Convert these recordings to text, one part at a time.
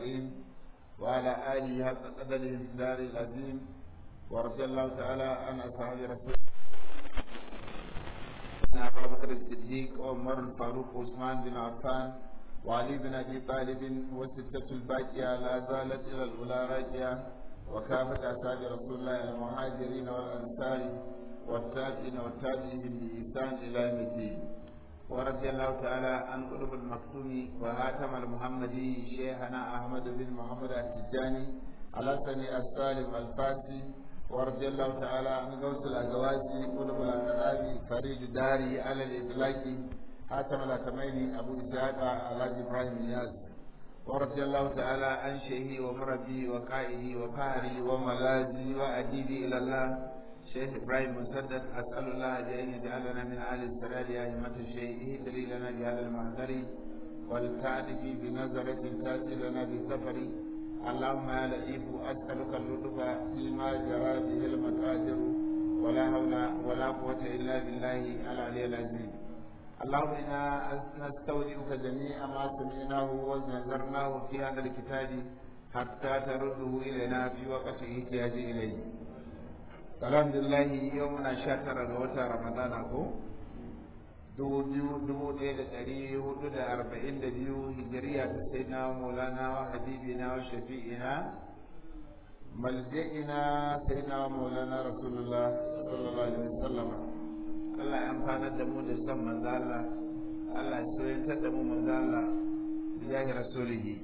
المستقيم وعلى آله حق قدره الدار العظيم ورضي الله تعالى عن أصحاب رسول أبو بكر الصديق وعمر الفاروق وعثمان بن عفان وعلي بن أبي طالب والستة الباقية لا زالت إلى الأولى راجية وكافة أصحاب رسول الله المهاجرين والأنصار والتابعين والتابعين بإحسان إلى يوم الدين ورضي الله تعالى عن قلوب المكتوم وهاتم المحمدي شيخنا أحمد بن محمد التجاني على سني السالم الفاسي ورضي الله تعالى عن غوث الأزواجي قلوب الأنصاري فريد داري على الإطلاق حاتم الأتمين أبو إسحاق على إبراهيم نياز ورضي الله تعالى عن شيخي ومربي وقائدي وقهري وملاذي وأديبي إلى الله شيخ إبراهيم مسدد أسأل الله بأن يجعلنا من أهل السلال يا أئمة الشيء اهدري لنا بهذا المحضر والتعرف بنظرة تأتي لنا بسفر اللهم يا لطيف أسألك اللطف فيما جرى به المقادر ولا حول ولا قوة إلا بالله العلي العظيم اللهم إنا نستودعك جميع ما سمعناه ونذرناه في هذا الكتاب حتى ترده إلينا في وقت احتياج إليه alhamdulillah yau muna sha tara ga watan ramadana ko dubu biyu dubu ɗaya da ɗari hudu da arba'in da biyu hijiriya ta sai na maulana wa habibina wa shafi'ina malji'ina sai na maulana rasulullah sallallahu alaihi wasallam Allah ya amfanar da mu da son manzo Allah Allah ya soyantar da mu manzo Allah bijahi rasulihi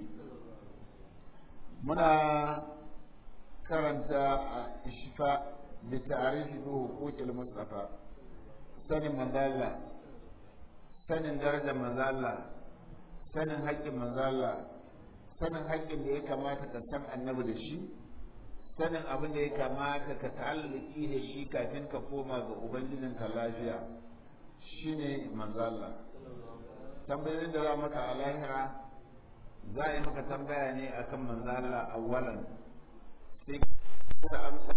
muna karanta a ishfa بتعريف بحقوق المصطفى sanin manzala sanin darajar manzala sanin haƙƙin manzala sanin haƙƙin da ya kamata ka san annabi da shi sanin abin da ya kamata ka ta'allaki da shi kafin ka koma ga ubangijinka lafiya shine manzala tambayoyin da za maka a lahira za a yi maka tambaya ne akan manzala awwalan sai ka amsa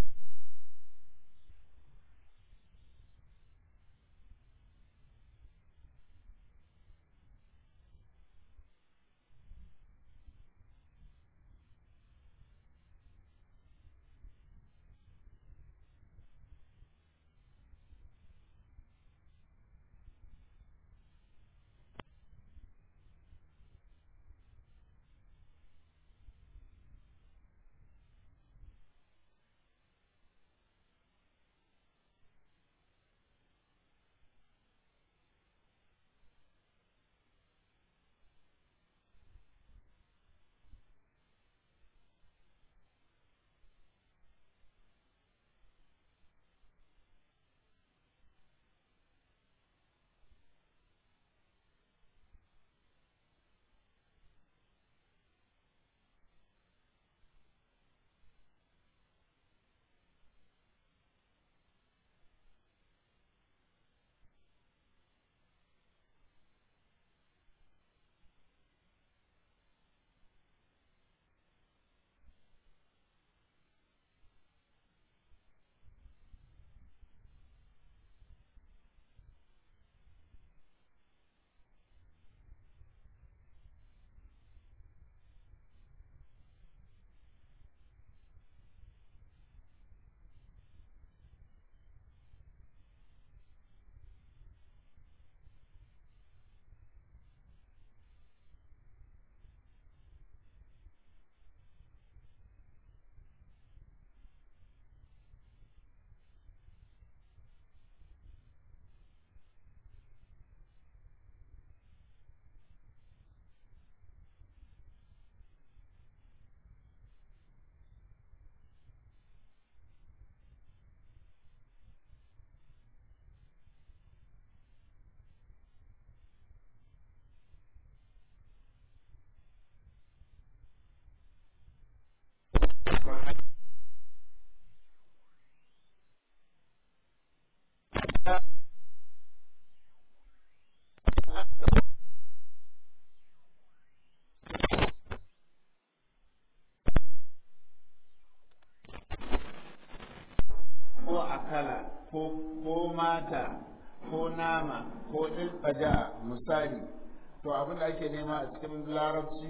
ko mata ko nama ko ilfaja misali to abin da ake nema a cikin larabci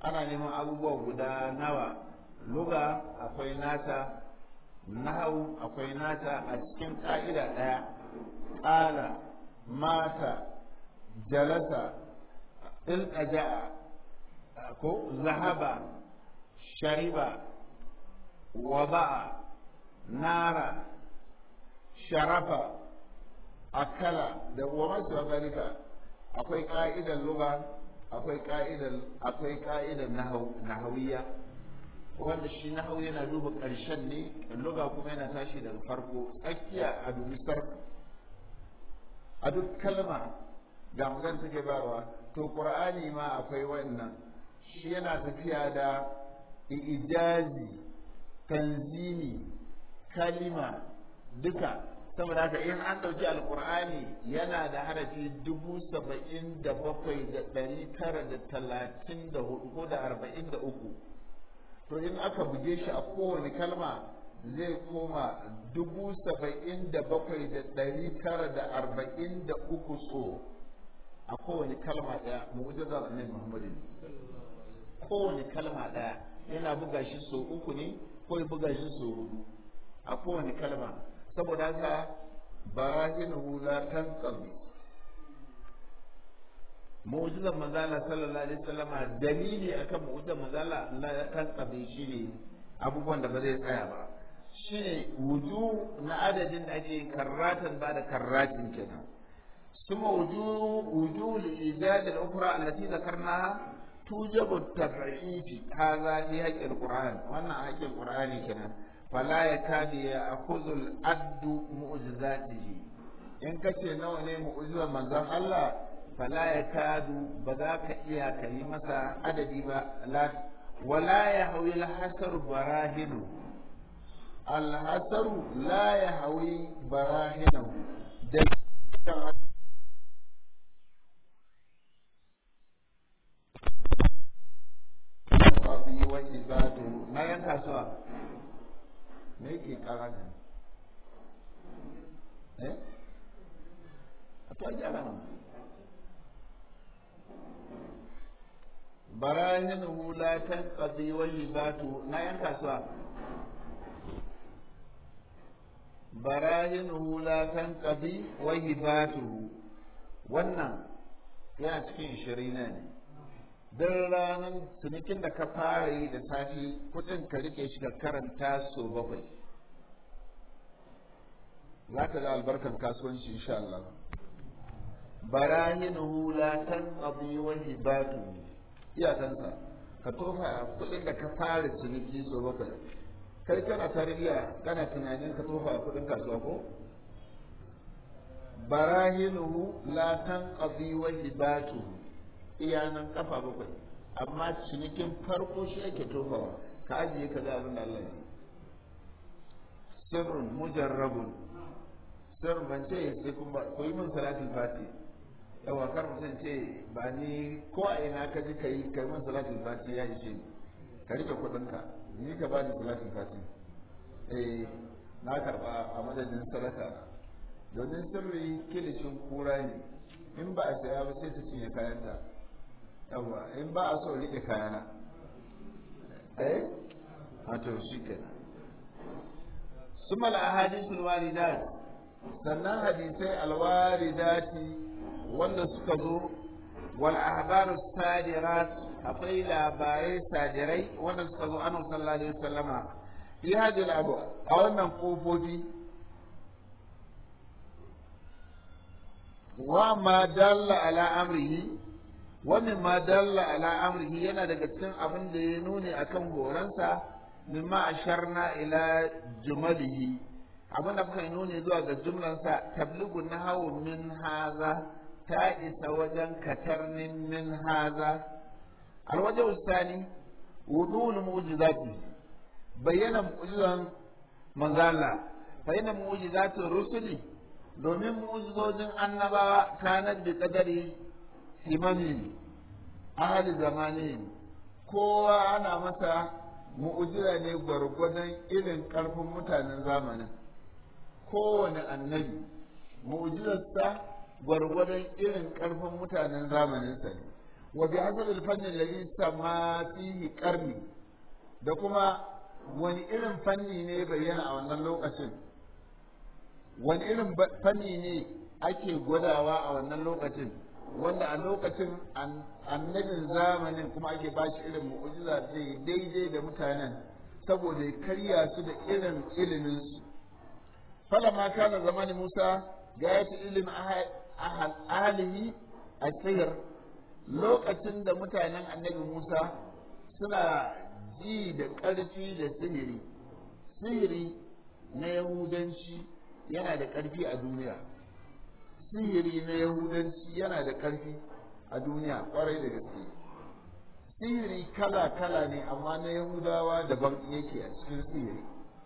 ana neman abubuwa guda nawa luga akwai nata nahau akwai nata a cikin ka'ida ɗaya ƙala mata jalasa ilƙaja'a ko zahaba shariba waba'a nara sharafa akala da wa masu zalika akwai ka'idar luga akwai ka'idar akwai ka'idar nahawiyya wanda shi nahawu yana duba ƙarshen ne luga kuma yana tashi daga farko tsakiya a dubi sarki a duk kalma ga magana take bawa to qur'ani ma akwai wannan shi yana tafiya da ijazi tanzimi kalima duka saboda haka in an ɗauki alkur'ani yana da harafi dubu saba'in da bakwai da ɗari tara da talatin da hudu ko da arba'in da uku to in aka buge shi a kowane kalma zai koma dubu saba'in da bakwai da ɗari tara da arba'in da uku so a kowane kalma ɗaya mu'ujizar annabi muhammadu kowane kalma ɗaya yana buga shi so uku ne ko ya buga shi so hudu a kowane kalma saboda haka barahinuhu la tanqadi mu'jizar manzala sallallahu alaihi wasallam dalili akan mu'jizar manzala la tanqadi shine abubuwan da ba zai tsaya ba shine wuju na adadin da ake karratan ba da karratin kenan ثم وجوه وجوه الإيجاد الأخرى التي ذكرناها توجب التبعيد هذا في حق القرآن وأنا حق القرآن كنا فلا يكاد يأخذ العد معجزاته إن كتير نوع معجزة من ذا الله فلا يكاد بذاك إيا كلمة عددي لا ولا يهوي الحسر براهنه الحسر لا يهوي براهنه qadi wa ibadu na yan kasuwa me yake kara ne eh a to gyara nan barahinuhu la tanqadi wa ibadu na yan kasuwa barahinuhu la tanqadi wa ibadu wannan yana cikin shirina ne don ranar cinikin da ka fara yi da safi kudin ka rike shi ka karanta so bakwai za ka ga albarkar kasuwanci insha Allah barahinuhu la tanqadi wa hibatu iyakansa ka tofa kudin da ka fara ciniki so bakwai kai kana tarbiyya kana tunanin ka tofa kudin kasuwa ko barahinuhu la tanqadi wa hibatu iyanan kafa bakwai amma cinikin farko shi ake tofawa ka ajiye ka ga abin da Allah ya sirrun mujarrabun sirrun ban ce sai kuma ko yi min salatul fati yawa kar mutum ce ba ni ko a ina ka ji ka yi ka yi min salatul fati ya ishe ni ka rike kuɗinka ni ka ba ni salatul fati eh na karba a madadin sadaka domin sirri kilishin kura ne in ba a saya ba sai ta cinye kayanta yawa in ba a so rike kayana eh wato shi ke suma al-ahadithul waridat sannan hadisai alwaridati wanda suka zo wal ahbarus sadirat akwai labarai sadirai wanda suka zo annabi sallallahu alaihi wasallama fi hadil abu a wannan kofofi wa ma dalla ala amrihi wa mimma dalla ala amrihi yana daga cikin abin da ya nuni akan horonsa mimma asharna ila jumalihi abin da muka yi nuni zuwa ga jumlansa tabligu nahawu min haza ta isa wajen katarnin min haza alwaje ustani wudul mu'jizati bayyana mu'jizan manzala bayyana mu'jizati rusuli domin mu'jizojin annabawa kanar da kadari himami ahli zamani kowa ana masa mu'jiza ne gwargwadon irin karfin mutanen zamanin kowane annabi mu'jizarsa gwargwadon irin karfin mutanen zamaninsa ne wa bi hasab al-fanni alladhi sama fihi qarni da kuma wani irin fanni ne bayyana a wannan lokacin wani irin fanni ne ake gwadawa a wannan lokacin wanda a lokacin annabin zamanin kuma ake ba shi irin mu'ujiza zai daidai da mutanen saboda ya karya su da irin iliminsu falama kana zamani musa ga ya ci ilimin ahalihi a sihir lokacin da mutanen annabi musa suna ji da ƙarfi da sihiri sihiri na yahudanci yana da ƙarfi a duniya sihiri na yahudanci yana da ƙarfi a duniya ƙwarai da gaske sihiri kala-kala ne amma na yahudawa daban yake a cikin sihiri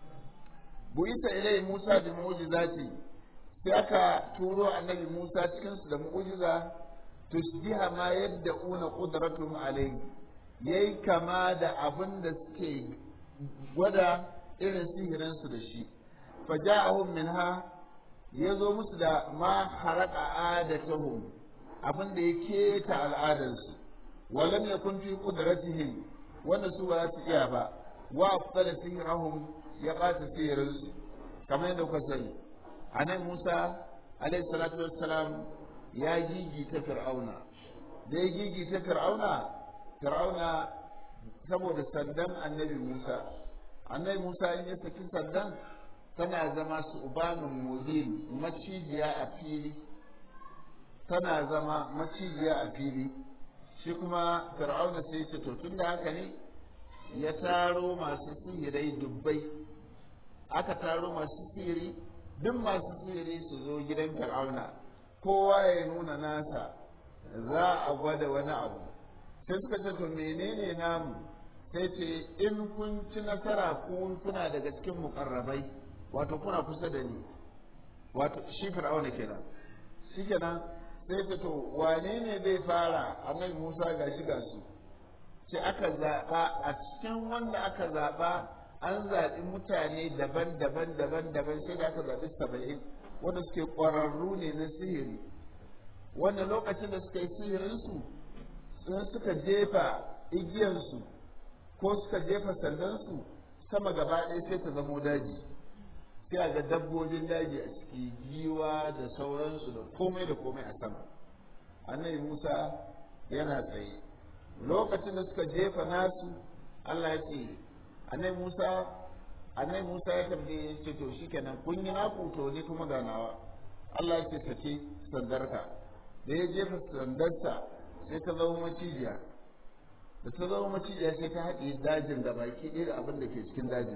buita ilai musa da mu'jizati sai aka turo annabi musa cikinsu da mu'jiza tusbiha ma yadda una qudratum alayhi yayi kama da abin da suke gwada irin sihirinsu da shi faja'ahum minha ya zo musu da ma haraka adatahum abin da ya keta al'adarsu walam yakun fi qudratihim wanda su ba su iya ba wa afdala sihrahum ya qata sihrinsu kamar yadda kuka sani anan Musa alayhi salatu wassalam ya gigi ta fir'auna da ya gigi ta fir'auna fir'auna saboda sandan annabi Musa annabi Musa in ya saki sandan tana zama su ubanin mubin macijiya a fili tana zama macijiya a fili shi kuma fir'auna sai ce to tun da haka ne ya taro masu sihirai dubbai aka taro masu sihiri duk masu sihiri su zo gidan fir'auna kowa ya nuna nasa za a gwada wani abu sai suka ce to menene namu sai ce in kun ci nasara kun kuna daga cikin mukarrabai wato kuna kusa da ni wato shi fir'auna kenan shi kenan sai ce to wane ne zai fara annabi Musa ga shi ga su sai aka zaɓa a cikin wanda aka zaɓa an zaɓi mutane daban-daban daban-daban sai da aka zaɓi saba'in wanda suke ƙwararru ne na sihiri wanda lokacin da suka yi sihirinsu sun suka jefa igiyansu ko suka jefa sandansu sama gaba ɗaya sai ta zamo daji sai a ga dabbobin daji a ciki giwa da sauransu da komai da komai a sama annabi musa yana tsaye lokacin da suka jefa nasu allah ya ce annabi musa annabi musa ya tambaye ya ce to shikenan kun yi naku to ni kuma ganawa allah ya ce sake sandarka da ya jefa sandarsa sai ta zama macijiya da ta zama macijiya sai ta haɗe dajin da baki ɗaya abin da ke cikin dajin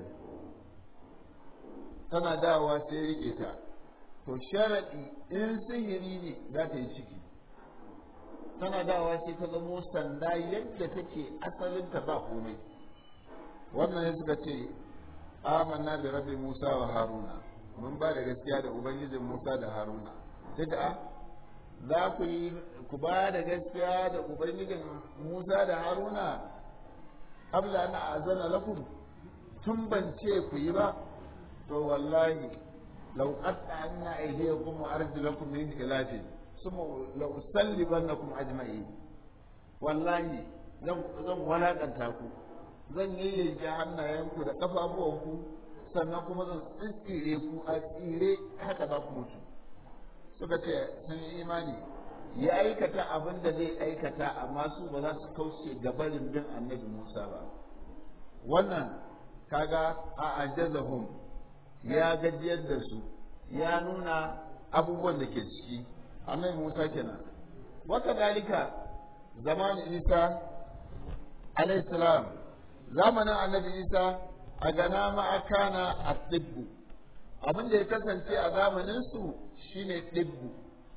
tana dawowa sai rike ta to sharaɗi in sihiri ne za ta yi ciki tana dawowa sai ta zamo sanda yadda take asalinta ba komai wannan ya suka ce amanna da rabbi musa wa haruna mun ba da gaskiya da ubangijin musa da haruna sai da za ku yi ku ba da gaskiya da ubangijin musa da haruna abla na azana lakum tun ban ce ku yi ba to wallahi law qatta'na aydiyakum wa arjulakum min khilaf summa law usallibannakum ajma'in wallahi zan zan walakanta ku zan yayyanke hannayenku da kafafuwanku sannan kuma zan tsire ku a tsire haka za ku mutu suka ce sun yi imani ya aikata abin da zai aikata amma su ba za su kauce gabarin bin annabi Musa ba wannan kaga a ajazahum ya gajiyar da su ya nuna abubuwan da ke ciki annabi Musa kenan wata dalika zamanin Isa alayhi salam zamanin annabi Isa a gana ma'akana a tibbu abin da ya kasance a zamanin su shine tibbu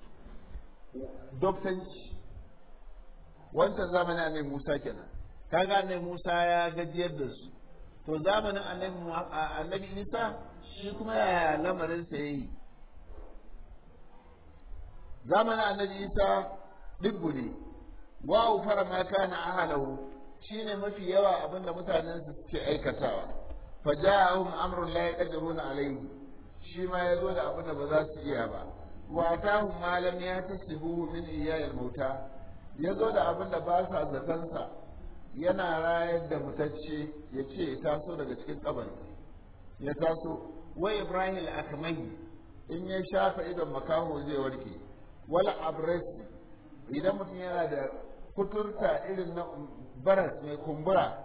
doktanci wancan zamanin annabi Musa kenan kaga annabi Musa ya gajiyar da su to zamanin annabi Isa shi kuma yaya lamarin sa yayi zamanin annabi Isa dibbu ne wa fara ma kana ahlahu shine mafi yawa abinda mutanen su suke aikatawa faja'ahum amrun la yaqdiruna alayhi shi ma yazo da abinda ba za su iya ba wa atahum ma lam yatasibuhu min iyayil mauta ya zo da abin da ba sa zatansa yana rayar da mutacce ya ce ya taso daga cikin kabari ya taso wa ibrahim al-akmahi in ya shafa idon makaho zai warke wala abrasi idan mutum yana da kuturta irin na baras mai kumbura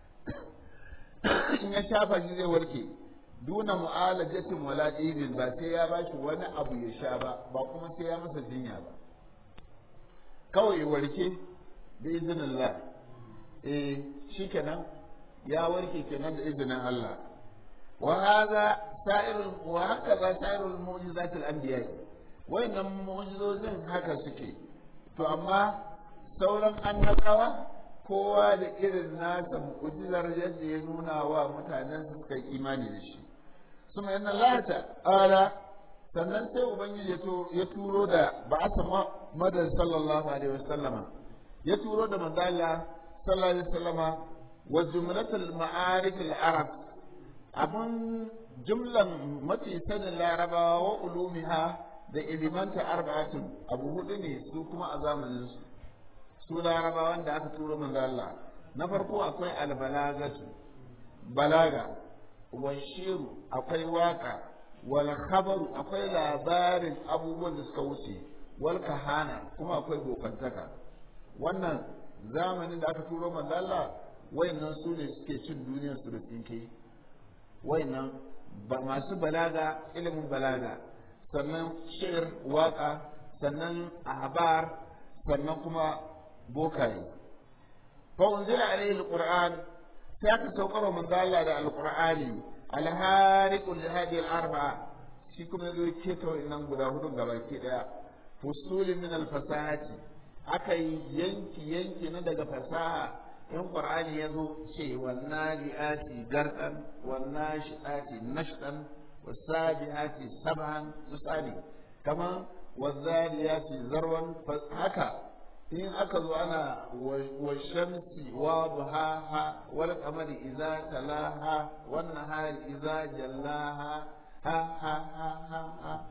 in ya shafa shi zai warke duna mu'alajatin wala ibin ba sai ya bashi wani abu ya sha ba ba kuma sai ya masa jinya ba kawai warke da izinin Allah eh shikenan ya warke kenan da izinin Allah wa hadha sa'irul wa hakaza sa'irul mu'jizatil anbiya wayannan mu'jizozin haka suke to amma sauran annabawa kowa da irin nasa mu'jizar yadda ya nuna wa mutanen su suka imani da shi suma yana lata ala sannan sai ubangiji ya turo da ba'asa madar sallallahu alaihi wasallama ya turo da manzala sallallahu alaihi wasallama wa jumlatul ma'arif al-arab abun jumlan mafi sanin larabawa wa ulumiha da ilimanta arba'atun abu hudu ne su kuma a zamanin su su larabawan da aka turo manzo Allah na farko akwai albalagatu balaga wa shiru akwai waka wal khabaru akwai labarin abubuwan da suka wuce wal kahana kuma akwai bokantaka wannan zamanin da aka turo manzo Allah wayannan su ne suke cin duniyar su da tsinke wayannan ba masu balaga ilimin balaga sannan shir waka sannan ahbar sannan kuma bokaye fa unzila alayhi alquran sai aka saukar manzo Allah da alqur'ani alhariqu li hadhihi alarba'a shi kuma yazo keto nan guda hudu gabaki daya fusul min alfasahati akai yanki yanki na daga fasaha in qur'ani yazo ce wannan liati gardan wannan shiati nashdan wasabihati sab'an misali kama wazariyati zarwan haka in aka zo ana wa shamsi wa duhaha wal qamari idza talaha wan nahari idza jallaha ha ha ha ha ha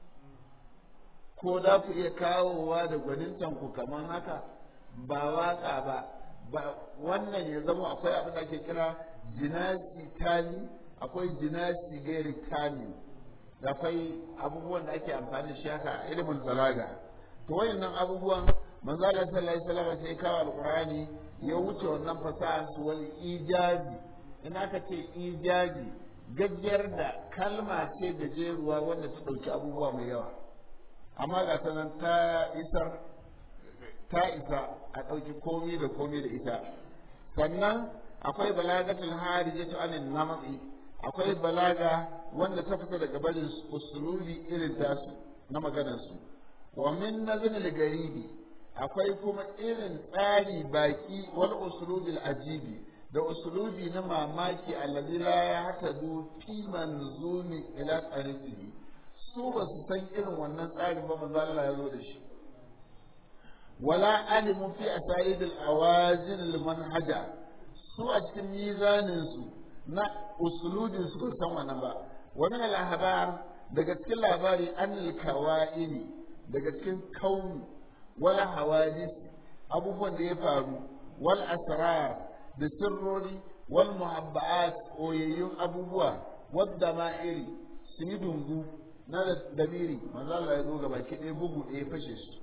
ko da ku iya kawowa da gwanintan ku kaman haka ba waka ba ba wannan ya zama akwai abin da ake kira jinasi tani akwai jinasi gairi tani akwai abubuwan da ake amfani da shi haka ilimin balaga to wayannan abubuwan manzo Allah sallallahu alaihi wasallam sai kawo alqur'ani ya wuce wannan fasaha su wal ijazi in aka ce ijazi gajiyar da kalma ce gajeruwa wanda ta dauki abubuwa mai yawa amma ga sanan ta isar ta isa a dauki komi da komi da ita sannan akwai balagatul harijatu anin namati akwai balaga wanda ta fita daga barin usulubi irin tasu na maganar su wa min nazin garibi akwai kuma irin tsari baki wal usulubil ajibi da usulubi na mamaki alladhi la yahtadu fi manzumi ila tariqihi su ba su san irin wannan tsarin ba manzo Allah ya zo da shi wala alimu fi asaid al awazin al manhaja su a cikin mizanin su na usulubin su ba san wannan ba wa min al ahbar daga cikin labari an al kawaini daga cikin kauni wala hawadis abubuwan da ya faru wal asrar da sirrori wal muhabba'at oyayyun abubuwa wadda ma'iri su yi dungu na damiri manzo Allah ya zo gaba ki ɗaya bugu ɗaya fashe su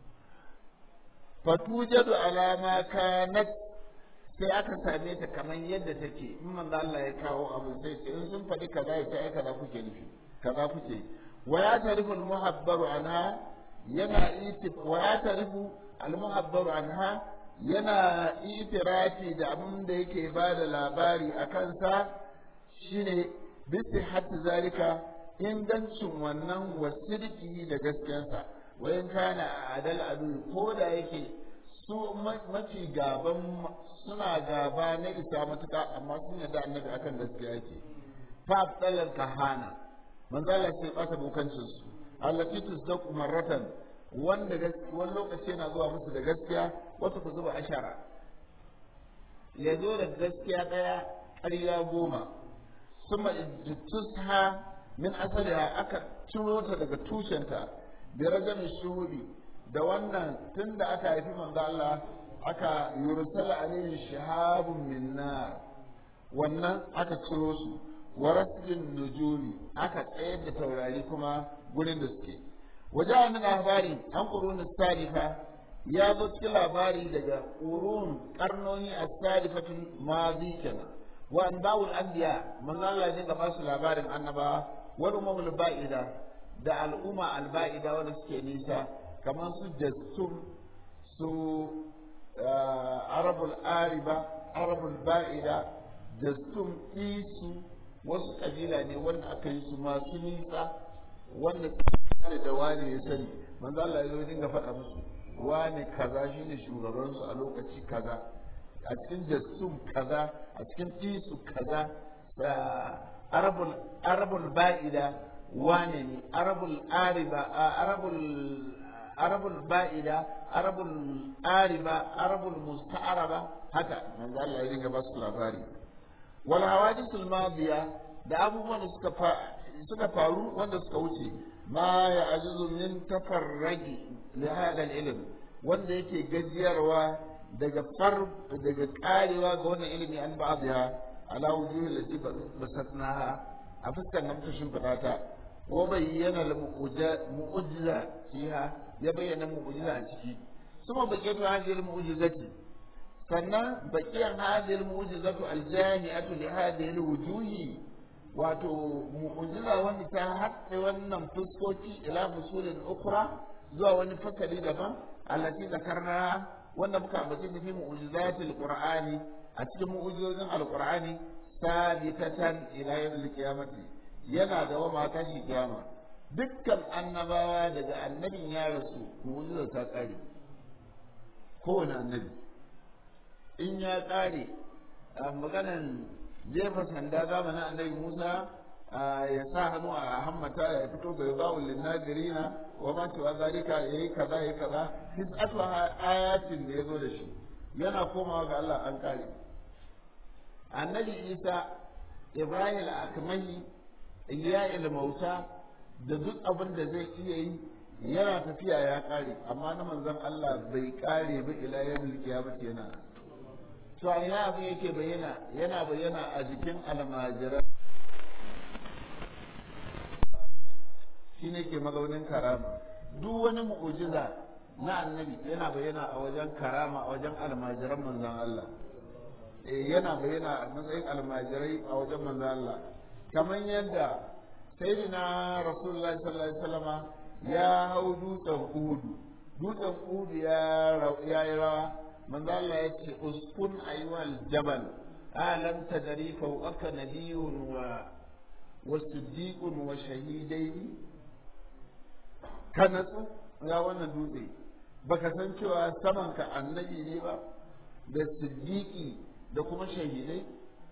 fatujadu alama kanat sai aka same ta kamar yadda take in manzo Allah ya kawo abu sai ce in sun faɗi kaza ya ce ai kaza kuke nufi kaza kuke wa ya tarifu al-muhabbaru anha yana itif wa ya tarifu al-muhabbaru anha yana itirafi da abin da yake ba da labari a kansa shine bisi hatta zalika ingancin wannan wasirki da gaskiyarsa wayan kana a adal adu ko da yake su mafi gaban suna gaba na isa matuka amma sun yarda annabi akan gaskiya yake fa tsalal kahana manzala sai bata bokancin su allati tusdaqu marratan wanda wani lokaci yana zuwa musu da gaskiya wata ku zuba ashara ya zo da gaskiya ɗaya ƙarya goma suma tusha min asaliha aka ciro ta daga tushenta da ragamin shuhudi da wannan tun da aka haifi manzo Allah aka yursala alayhi shahabun min nar wannan aka ciro su wa rasjin nujumi aka tsayar da taurari kuma gurin da suke waje min labari an qurun salifa ya zo cikin labari daga qurun karnoni as-salifatul madi kenan wa anba'ul anbiya manzo Allah ne ga basu labarin annabawa wal umamul ba'ida da al'umma al-ba'ida wanda suke nisa kamar su jassum su arabul ariba arabul ba'ida jassum isu wasu kabila ne wanda aka yi su masu nisa wanda da da wani ya sani manzo Allah ya dinga faɗa musu wani kaza shine shugaban su a lokaci kaza a cikin jassum kaza a cikin isu kaza arabul arabul ba'ida wane ne arabul ariba arabul arabul ba'ida arabul ariba arabul musta'araba haka manzo Allah ya dinga ba su labari wal hawadisul madiya da abubuwan da suka suka faru wanda suka wuce ma ya ajizu min tafarragi li hada ilm wanda yake gajiyarwa daga far daga karewa ga wannan ilimi an ba'dha ala wujuhi allati basatnaha a fuskar nan ta shimfiɗa ta wa bayyana mu'ujiza fiha ya bayyana mu'ujiza a ciki suma baqiyatu hadhihi al-mu'jizati sannan baqiyar hadhihi al-mu'jizatu al-jami'atu li hadhihi al-wujuhi wato mu'ujiza wanda ta haɗe wannan fuskoki ila fusulin ukra zuwa wani fasali daban allati zakarna wanda muka ambace ta fi mu'jizatil qur'ani a cikin mu'jizozin alqur'ani sabitatan ila yawmil qiyamati yana da wa mata shi kiyama dukkan annabawa daga annabin ya rasu mu'jizar ta kare kowane annabi in ya kare a maganan jefa sanda zamanin annabi Musa ya sa hannu a hammata ya fito ga yawon linnagirina wa ma cewa zalika ya yi kaza ya yi kaza hisatu ayatin da ya zo da shi yana komawa ga Allah an kare annabi Isa Ibrahim akmali Iliya ilmauta da duk abin da zai iya yi yana tafiya ya kare amma na manzon Allah bai kare ba ila yawmil qiyamati yana to a ina abin yake bayyana yana bayyana a jikin almajira shine ke mazaunin karama duk wani mu'ujiza na annabi yana bayyana a wajen karama a wajen almajiran manzon Allah eh yana bayyana a matsayin almajirai a wajen manzon Allah kamar yadda sayyidina rasulullahi sallallahu alaihi wasallama ya hau dutsen uhudu dutsen uhudu ya yi rawa manzo Allah ya ce uskun ayyuhal jabal alam tadri fawqaka nabiyyun wa wasiddiqun wa shahidaini ka natsu ya wannan dutse baka san cewa saman ka annabi ne ba da siddiqi da kuma shahidai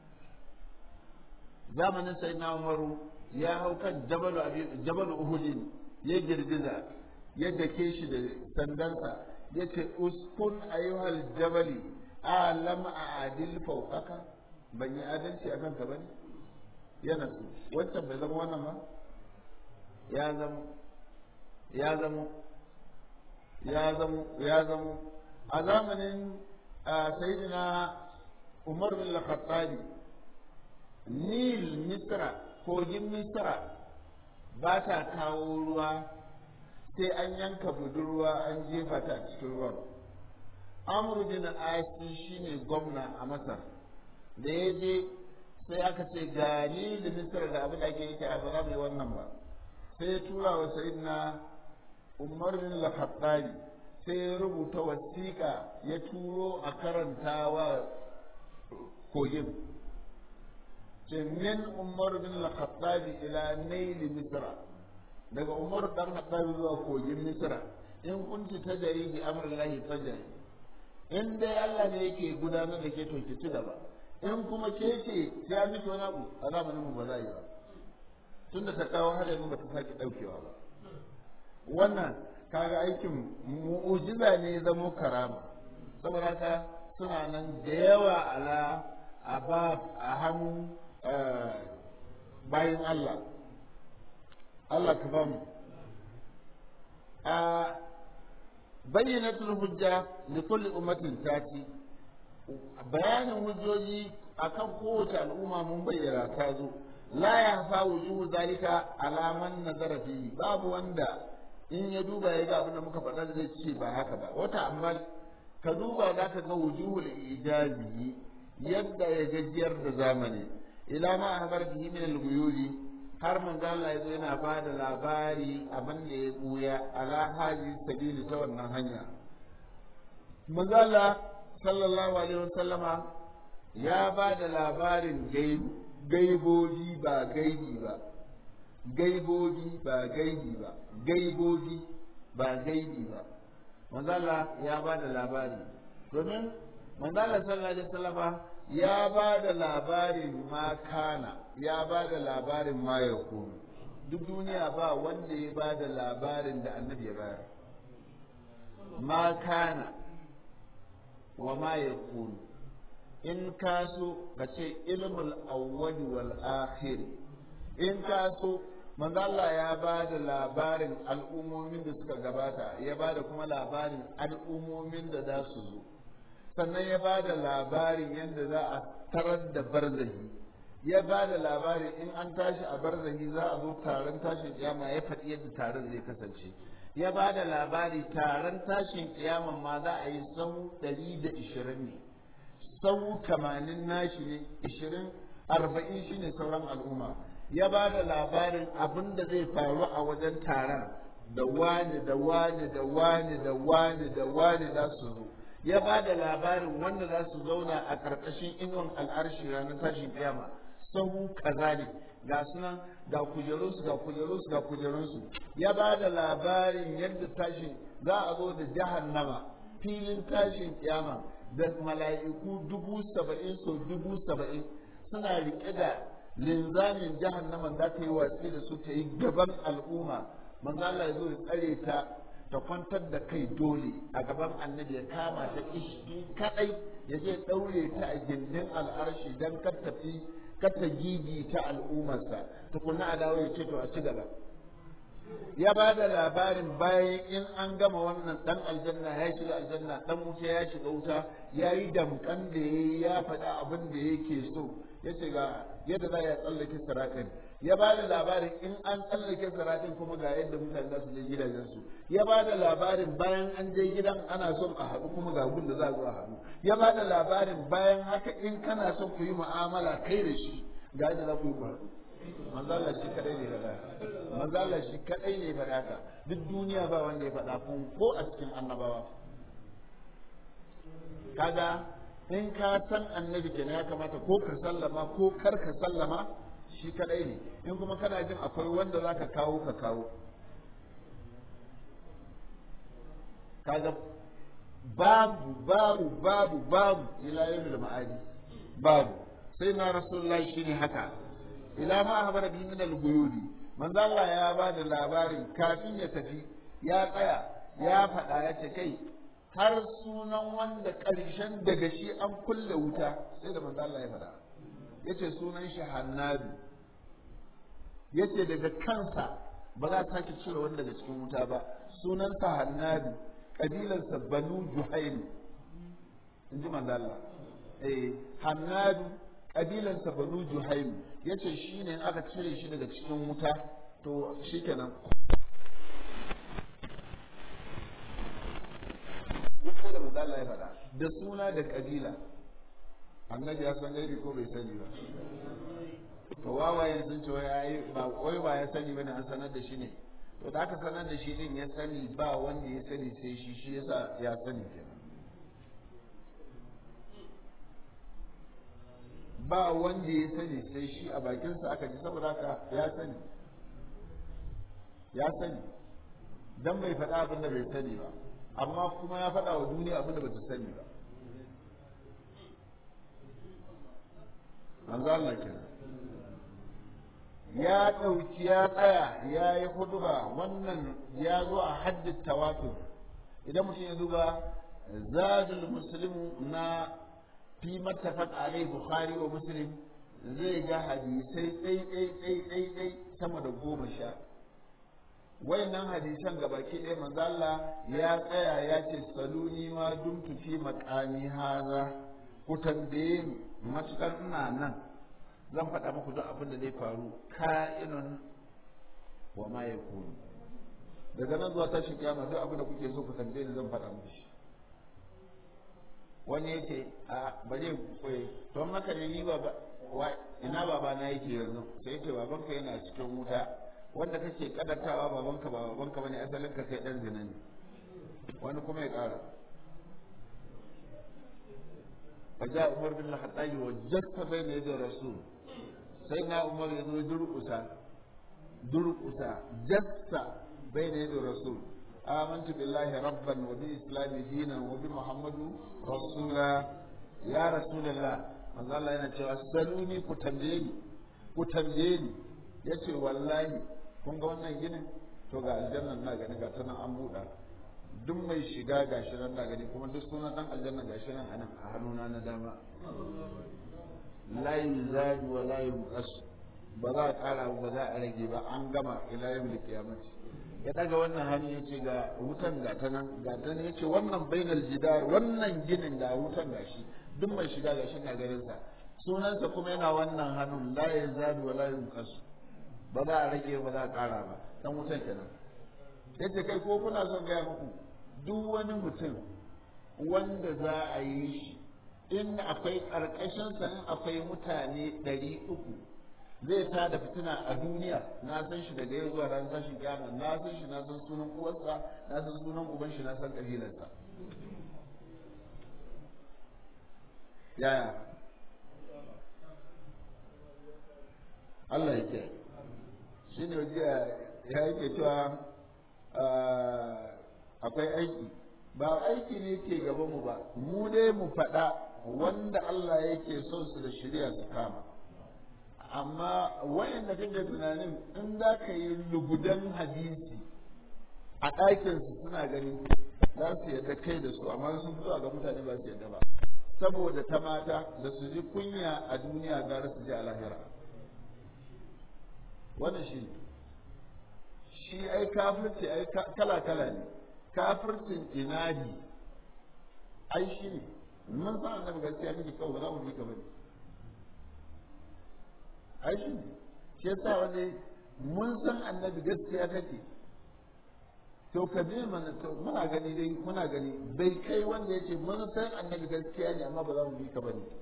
zamanin sayyidina Umaru ya hau kan jabal jabal uhudin ya girgiza ya dake shi da sandansa ya ce uskun ayyuhal jabali alam a adil fauƙaka ban yi adalci a kanka ba ne yana su wancan bai zama wannan ba ya zama ya zama ya zama ya zama a zamanin sayyidina umar bin al-khattabi nil misra kogin misra ba ta kawo ruwa sai an yanka budurwa an jefa ta a cikin ruwan amru bin asi shine gwamna a masar da ya je sai aka ce gani da misar da abin da ake yake a ba za mu yi wannan ba sai ya tura wa sayyidina umar bin al-khattabi sai ya rubuta wasiƙa ya turo a karanta wa kogin ce min umar bin al-khattabi ila naili misra daga umar dan khattabi zuwa kogin misra in kunci ta jari bi amrillahi fajari in dai Allah ne yake gudanar da ke to ki ci gaba in kuma ke ce sai an miki wani abu a zamanin mu ba za yi ba tunda ta kawo hadarin ba ta sake daukewa ba wannan kaga aikin mu'ujiza ne zamo karama saboda haka suna nan da yawa ala a ba a hannu bayan Allah Allah ka ba mu bayyanatul hujja li kulli ummatin tati bayanin hujjoji akan kowace al'umma mun bayyana ta zo la ya fa wujuhu zalika alaman nazara fihi babu wanda in ya duba ya ga abin da muka faɗa zai ce ba haka ba wata amma ka duba za ka ga wujuhul ijazi yadda ya gajiyar da zamani ila ma habar bihi min al har manzo Allah yazo yana ba da labari abin da ya buya ala haji sabili ta wannan hanya manzo Allah sallallahu alaihi wasallama ya ba da labarin gaibobi ba gaibi ba gaibobi ba gaibi ba gaibobi ba gaibi ba manzo Allah ya ba da labari domin manzo Allah sallallahu alaihi wasallama ya ba da labarin ma kana ya ba da labarin ma ya kunu duk duniya ba wanda ya ba da labarin da annabi ya bayar ma kana wa ma ya kunu in ka so ka ce ilmul awwali wal akhir in ka so manzo Allah ya ba da labarin al'ummomin da suka gabata ya ba da kuma labarin al'ummomin da za su zo sannan ya ba da labarin yadda za a tarar da barzahi ya ba da labarin in an tashi a barzahi za a zo taron tashin kiyama ya faɗi yadda taron zai kasance ya ba da labari taron tashin kiyama ma za a yi sau ɗari da ishirin ne sau tamanin nashi ne ishirin arba'in shi ne sauran al'umma ya ba da labarin abin da zai faru a wajen taron da wani da wani da wani da wani da wani za su zo ya ba da labarin wanda za su zauna a ƙarƙashin inuwan al'arshi ranar tashin kiyama sahu kaza ne ga sunan ga kujerunsu ga kujerunsu ga kujerunsu ya ba da labarin yadda tashin za a zo da jahannama filin tashin kiyama da mala'iku dubu saba'in so dubu saba'in suna riƙe da linzamin jahannaman za ta yi watsi da su ta yi gaban al'umma manzo Allah ya zo ya tsare ta ta kwantar da kai dole a gaban annabi ya kama ta ishi kadai ya je daure ta a gindin al'arshi dan kar tafi kar ta gigi ta al'ummarsa tukunna a dawo ya ce to a ci gaba ya ba da labarin bayan in an gama wannan dan aljanna ya shiga aljanna dan wuta ya shiga wuta ya yi damkan da ya ya faɗa abin da yake so ya ce ga yadda za ya tsallake siratin ya ba da labarin in an tsallake siratin kuma ga yadda mutane za su je gidajensu ya ba da labarin bayan an je gidan ana son a haɗu kuma ga gun da za a zo a haɗu ya ba da labarin bayan haka in kana son ku yi mu'amala kai da shi ga yadda za ku yi haɗu manzala shi kadai ne faɗa manzala shi kadai ne faɗa ka duk duniya ba wanda ya faɗa kun ko a cikin annabawa kaga in ka san annabi kenan ya kamata ko ka sallama ko kar ka sallama shi kadai ne in kuma kana jin akwai wanda za ka kawo ka kawo kaga babu babu babu babu ila yau da ma'adi babu sai na rasulullahi shine haka ila ma habara bi min al-guyudi manzo Allah ya ba da labarin kafin ya tafi ya tsaya ya faɗa ya ce kai har sunan wanda ƙarshen daga shi an kulle wuta sai da manzo Allah ya faɗa yace sunan shi Hannabi yace daga kansa ba za ta sake cire wanda daga cikin wuta ba sunansa Hannabi kabilarsa Banu Juhaym in ji manzo Allah eh Hannabi kabilansa banu juhaim ya ce shi ne aka cire shi daga cikin wuta to shi kenan da mazala ya faɗa da suna da kabila annabi ya san gaibi ko bai sani ba to wawaye sun ce wai ba wai ba ya sani bane an sanar da shi ne to da aka sanar da shi din ya sani ba wanda ya sani sai shi shi yasa ya sani kenan ba wanda ya sani sai shi a bakinsa aka ji saboda haka ya sani ya sani dan bai faɗa abin da bai sani ba amma kuma ya faɗa wa duniya abin da bata sani ba manzo Allah kenan ya ɗauki ya tsaya ya yi huduba wannan ya zo a haddin tawatur idan mutum ya duba zadul muslimu na fi mattafaq alai bukhari wa muslim zai ga hadisai ɗai ɗai ɗai ɗai ɗai sama da goma sha wayannan hadisan gabaki ɗaya manzo Allah ya tsaya ya ce saluni ma dumtu fi maqami haza ku tambaye ni matukar ina nan zan faɗa muku duk abin da zai faru ka'inun wa ma yakunu daga nan zuwa tashin kiyama duk abin da kuke so ku tambaye ni zan faɗa muku shi wani yace a bari koyi to haka ne ni baba ina baba na yake yanzu sai yace babanka yana cikin wuta wanda kake kadatawa babanka ba babanka bane asalin ka kai dan zina ne wani kuma ya kara faja umar bin al-khattabi wa jasta bayna yaday rasul sai na umar ya zo durkusa durkusa jasta bayna yaday rasul آمنت بالله ربا وبالإسلام دينا وبمحمد رسولا يا رسول الله manzo Allah yana cewa saluni ku tambaye ni ku tambaye ni yace wallahi kun ga wannan ginin to ga aljanna na gani ga ta nan an buɗa duk mai shiga gashi nan na gani kuma duk sunan dan aljanna gashi nan anan a hannuna na dama la yuzadu wa la yunqas ba za a ƙara ba za a rage ba an gama ila yawmil qiyamati ya daga wannan hannu ya ce ga wutan ga ta nan ga ta nan ya ce wannan bainal jidar wannan ginin ga wutan ga shi duk mai shiga ga shi na garin sa sunansa kuma yana wannan hannun la ya zabi wa la yunqas ba za a rage ba za a ƙara ba dan wutan kenan yace kai ko kuna son gaya muku duk wani mutum wanda za a yi shi in akwai ƙarƙashin sa in akwai mutane ɗari uku zai ta da fitina a duniya na san shi daga yau zuwa ran tashin kiyama na san shi na san sunan uwarsa na san sunan uban shi na san kabilarsa yaya Allah yake shi ne jiya ya yake cewa akwai aiki ba aiki ne ke gabanmu ba mu dai mu faɗa wanda Allah yake son su da shirya su kama amma wayanda kake tunanin in za ka yi lugudan hadisi a ɗakinsu suna gani za su yadda kai da su amma sun fito ga mutane ba su yadda ba saboda ta mata da su ji kunya a duniya gara su ji a lahira wannan shi shi ai kafirci ai kala kala ne kafircin inadi ai shi ne mun san annabi gaskiya kake kawai ba za mu bi ka bane ai shi ne shi yasa wani mun san annabi gaskiya kake to ka bi mana to muna gani dai muna gani bai kai wanda yace mun san annabi gaskiya ne amma ba za mu bi ka bane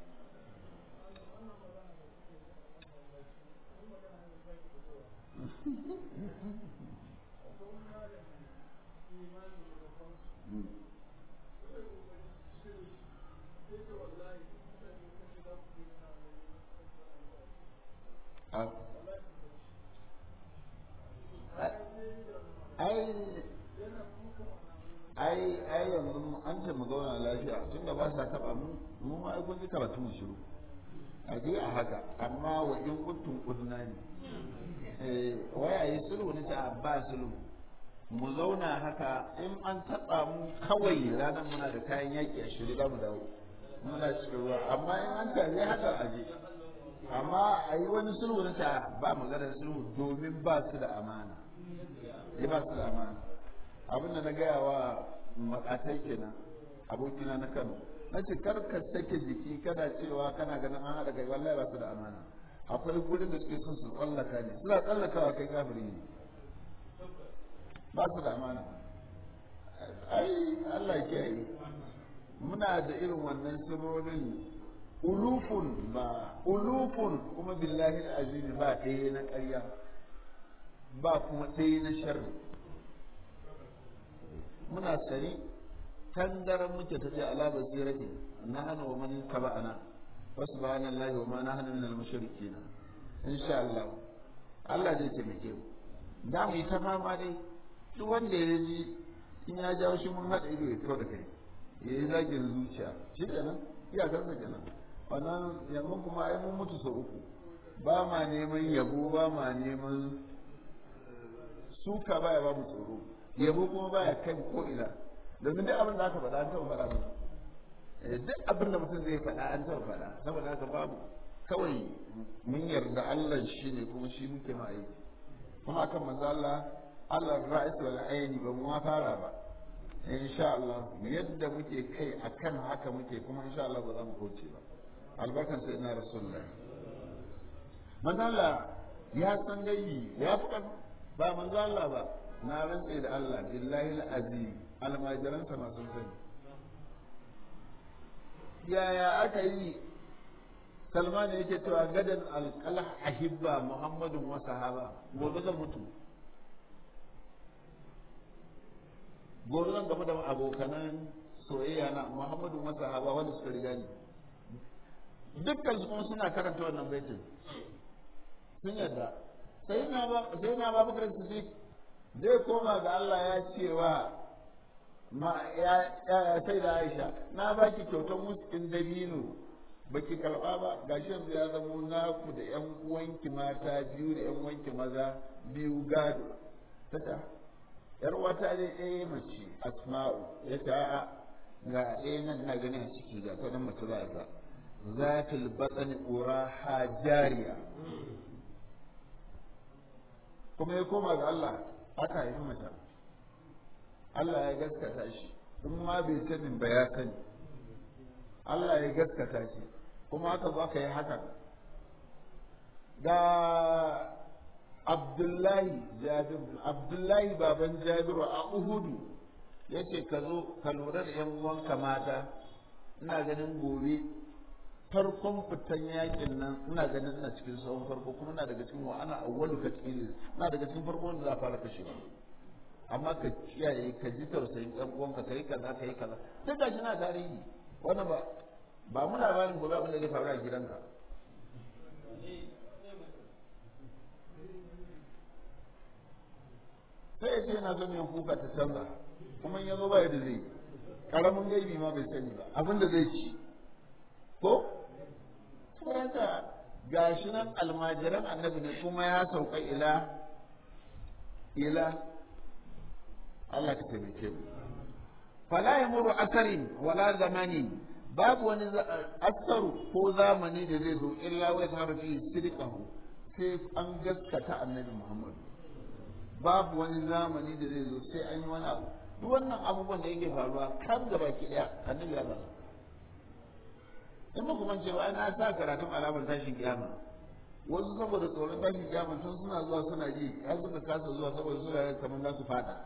ai ai ai yanzu an ce mu zauna lafiya tun da ba sa taba mu mu ma ai kun ji karatu mu shiru a je a haka amma wa in kuntum kudna ne eh wai ayi sulhu ne ta ba sulhu mu zauna haka in an taba mu kawai ranar muna da kayan yaki a shiri za mu dawo muna cikin ruwa amma in an tare haka a je amma a yi wani sulhu na ta ba maganar sulhu domin ba su da amana ya ba su da amana abin da na gaya wa makatai kenan abokina na kano na ce kar ka sake jiki kana cewa kana ganin an haɗa kai wallahi ba su da amana akwai gurin da suke son su tsallaka ne suna tsallakawa kai kafiri ne ba su da amana ai Allah ya yi muna da irin wannan sirrorin ulufun ba ulufun kuma billahi azim ba ɗaya na ƙarya ba kuma ɗaya na sharri muna sani tangaran muke ta ce ala basirati na hana wa man taba'ana wa subhanallahi wa ma nahnu minal mushrikeen insha Allah Allah zai taimake mu da mu yi ta fama dai duk wanda ya ji in ya jawo shi mun haɗa ido ya fito da kai ya yi zagin zuciya shi kenan iyakarsa kenan wannan yanzu kuma ai mun mutu sau uku ba ma neman yabo ba ma neman suka baya ba mu tsoro yabo kuma baya kai ko ina domin duk abin da aka faɗa an taɓa faɗa mu duk abin da mutum zai faɗa an taɓa faɗa saboda haka babu kawai mun yarda Allah shi ne kuma shi muke ma aiki kuma akan manzo Allah Allah ra'is wal aini ba mu ma fara ba insha Allah yadda muke kai akan haka muke kuma insha Allah ba za mu kauce ba albarkan sai ina rasulullah manzo Allah ya san gayyi ya fi ba manzo Allah ba na rantse da Allah billahi al-azim almajiransa masu sani yaya aka yi salman yake cewa gadan alƙalah ahibba muhammadun wa sahaba gobe zan mutu gobe zan gamu da abokanan soyayya na muhammadun wa sahaba wanda suka riga ni dukkan su kuma suna karanta wannan baitin sun yadda sai na ba sai na ba bakar siddiq zai koma ga Allah ya cewa ma ya sai da Aisha na baki kyautar muskin dabino baki karba ba gashi yanzu ya zama naku da yan uwanki mata biyu da yan uwanki maza biyu gado tata yar wata ne ɗaya mace asma'u ya ta ga ɗaya nan na gani a ciki ga ta nan mace za ta zatul batsani ura hajariya kuma ya koma ga Allah aka haifi mace Allah ya gaskata shi in ma bai sanin ba ya sani Allah ya gaskata shi kuma aka zo aka yi haka ga Abdullahi Jabir Abdullahi baban Jabiru a Uhudu yace ka zo ka lura da yan uwanka mata ina ganin gobe farkon fitan yakin nan ina ganin ina cikin sahun farko kuma ina daga cikin wa ana awwalu ka cikin ina daga cikin farko wanda za a fara kashewa amma ka kiyaye ka ji tausayin ɗan uwanka kai kaza kai kaza sai ga shi na tarihi wannan ba ba mu labarin gobe abin da zai faru a gidanka sai ya ce yana son yin kuka ta canza kuma in ya zo ba yadda zai karamin gaibi ma bai sani ba abin da zai ci ko saboda gashi nan almajiran annabi ne kuma ya sauka ila ila Allah ka taimake mu fala yamuru asarin wala zamani babu wani asaru ko zamani da zai zo illa wai ta fi sidqahu sai an gaskata annabi Muhammad babu wani zamani da zai zo sai an yi wani abu duk wannan abubuwan da yake faruwa kan gaba ki daya annabi ya faɗa in ba kuma cewa ana sa karatun alamar tashin kiyama wasu saboda tsoron tashin kiyama tun suna zuwa suna ji har suka kasa zuwa saboda suna kamar za su fada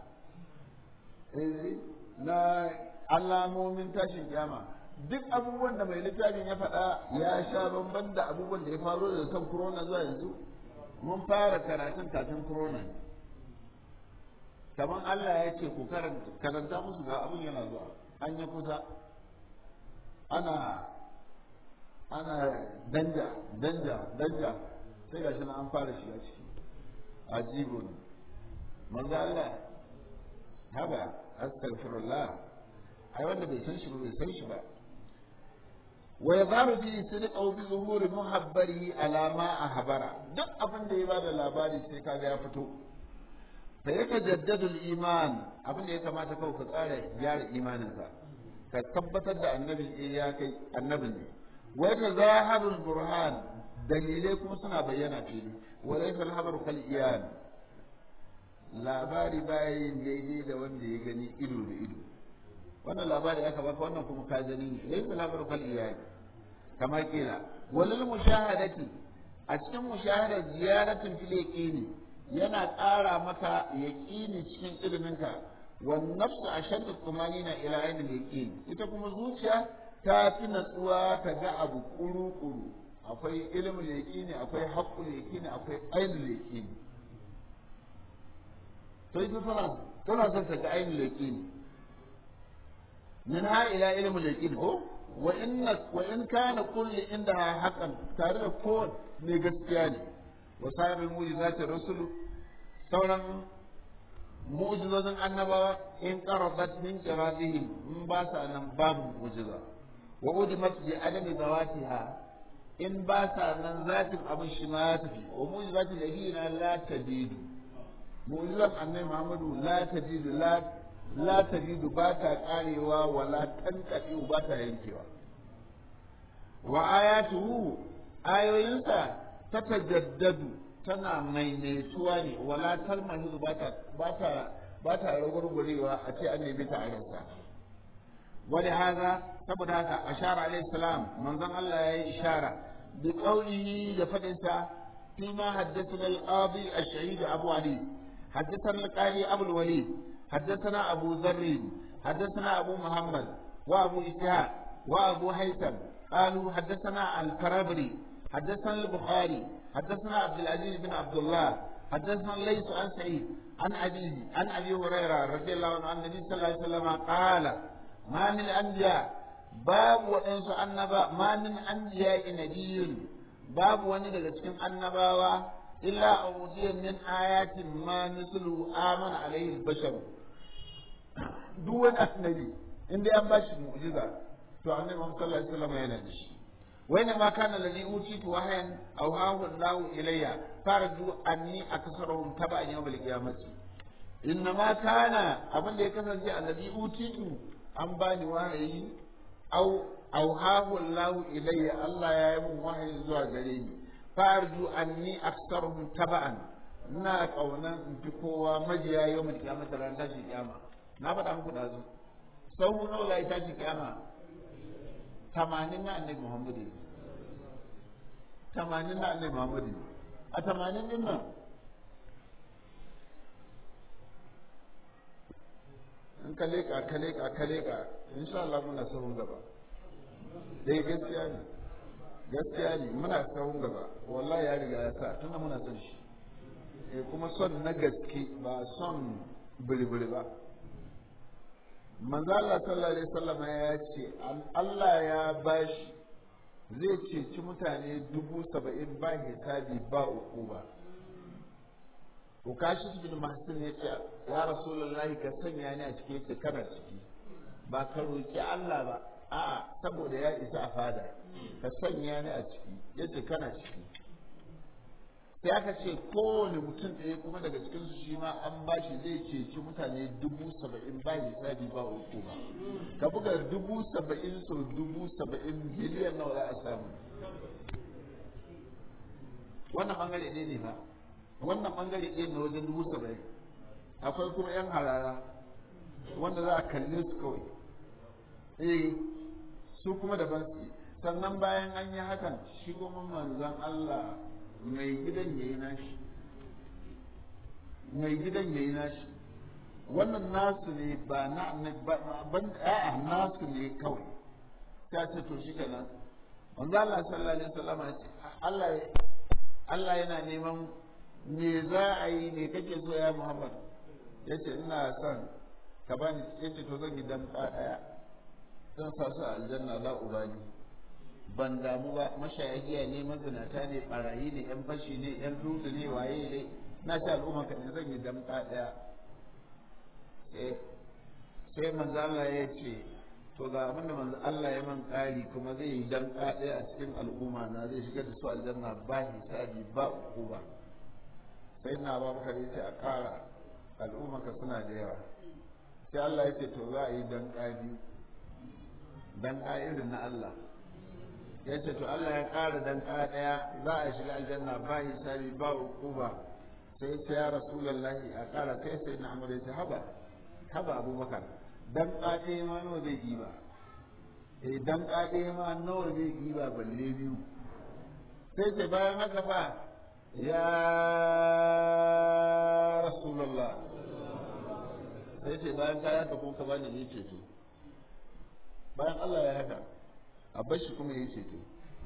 na alamomin tashin kiyama duk abubuwan da mai littafin ya faɗa ya sha bamban da abubuwan da ya faru daga kan corona zuwa yanzu mun fara karatun kafin corona kamar Allah ya ce ku karanta musu ga abin yana zuwa an yi kusa ana ana danja danja danja sai gashi na an fara shiga ciki ajibun manzo Allah haba astaghfirullah ai wanda bai san shi ba bai san shi ba wa yadharu fi sidqahu bi zuhuri muhabbarihi ala ma ahbara duk abin da ya bada labari sai kaga ya fito fa yatajaddadu al-iman abin da ya kamata kawai ka tsara gyara imaninka ka tabbatar da annabi eh ya kai annabi ne wa yatazaharu al-burhan dalilai kuma suna bayyana fili wa laysa al-habaru kal iyan labari bayan daidai da wanda ya gani ido da ido wannan labari aka baka wannan kuma ka gani ne laysa labaru kal iyali kama kila walil mushahadati a cikin mushahadar ziyaratin fil yaqini yana ƙara maka yaqini cikin iliminka wan nafsu ashaddu tumanina ila ainil yaqin ita kuma zuciya ta fi natsuwa ta ga abu kuru kuru akwai ilimin yaqini akwai haqqul yaqini akwai ainul yaqini to ita tana tana son ta ga ainul yaqini min ha ila ilmul yaqin ko wa inna wa in kana kullu indaha haqqan tare da ko ne gaskiya ne wa sa'irul mu'jizatir rusul sauran mu'jizozin annabawa in qarabat min qiradihim in ba sa nan babu mu'jiza wa udimat bi adami zawatiha in ba sa nan zatin abin shi ma ya tafi wa mu'jizatul ladina la tajidu mu'jizan annabi Muhammadu la tajidu la la tajidu ba ta karewa wala tanqadi ba ta yankewa wa ayatuhu ayoyinsa tatajaddadu tana maimaituwa ne wala talmahizu ba ta ba ta ba ta ragurgurewa a ce an nemi ta a rasa wani haza saboda haka ashara alaihi salam manzon Allah ya yi ishara bi qawlihi da fadinsa fi ma haddathana al-qadi ash-shahid Abu Ali haddathana al-qadi Abu al-Walid haddathana Abu Dharr haddathana Abu Muhammad wa Abu Ishaq wa Abu Haytham قالوا حدثنا الكرابري حدثنا البخاري حدثنا عبد العزيز بن عبد الله حدثنا ليس عن سعيد عن أبيه عن أبي هريرة رضي الله عنه عن النبي صلى الله عليه وسلم قال ما من الأنبياء باب وإنس النبا ما من أنبياء نبي باب وني daga cikin annabawa illa awdiya min ayatin ma mislu amana alayhi al-bashar duk wani annabi inda an bashi mu'jiza to annabi Muhammad sallallahu alaihi wasallam yana da shi وين ما كان الذي أوتيت وحيا أوهاه الله إلي فارجو أني أكسرهم تبعا يوم القيامة إنما كان أبن لي كسر الذي أوتيت أم باني وحي أو أوهاه الله إلي الله يا يوم وحي زوا غريني فارجو أني أكسرهم تبعا ina ƙaunar in fi kowa majiya yau mai kiyama da ran tashi kiyama na faɗa muku da zo sau nawa ya tashi kiyama tamanin na annabi muhammadu tamanin na annabi muhammadu a tamanin din nan in ka leƙa ka leƙa ka leƙa insha Allah muna sahun gaba dai gaskiya ne gaskiya ne muna sahun gaba wallahi ya riga ya sa tunda muna son shi eh kuma son na gaske ba son bulbul ba manzo Allah sallallahu alaihi wasallam ya ce Allah ya bashi zai ceci mutane dubu saba'in ba hisabi ba uku ba Ukashi bin Mahsin ya ce ya Rasulullahi ka sanya ni a ciki yace kana ciki ba ka roki Allah ba a'a saboda ya isa a fada ka sanya ni a ciki yace kana ciki sai aka ce kowane mutum ɗaya kuma daga cikinsu shi ma an ba shi zai ceci mutane dubu saba'in ba hisabi ba uku ba ka buga dubu saba'in sau dubu saba'in biliyan nawa za a samu wannan bangare ɗaya ne ba wannan bangare ɗaya ne wajen dubu saba'in akwai kuma yan harara wanda za a kalle su kawai eh su kuma daban su sannan bayan an yi hakan shi kuma manzon Allah mai gidan ya yi nashi mai gidan ya yi nashi wannan nasu ne ba na ban a'a nasu ne kawai ta ce to shi kenan manzo Allah sallallahu alaihi wasallam ya ce Allah Allah yana neman me za a yi ne kake so ya Muhammad yace ina son ka bani yace to zan yi dan daya zan sa su aljanna la ubani ban damu ba mashayagiya ne mazinata ne barayi ne yan fashi ne yan lutu ne waye ne na ci al'umma ka ne zan yi damka daya sai manzo Allah ya ce to ga abin da manzo Allah ya man kari kuma zai yi damka daya a cikin al'umma na zai shigar da su aljanna ba hisabi ba uquba sai na ba maka ce a kara al'umma ka suna da yawa sai Allah ya ce to za a yi damka biyu damka irin na Allah ya ce to Allah ya ƙara dan ɗaya za a shiga aljanna ba hisabi ba hukuma sai ce ya rasulullahi a ƙara sai sai na amur ya ce haba haba abubakar dan ɗaya ma nawa zai yi ba eh dan ɗaya ma nawa zai yi ba balle biyu sai ce bayan haka fa ya rasulullah sai ce bayan ka haka ko ka bani ne ceto bayan Allah ya haka a bar shi kuma ya ceto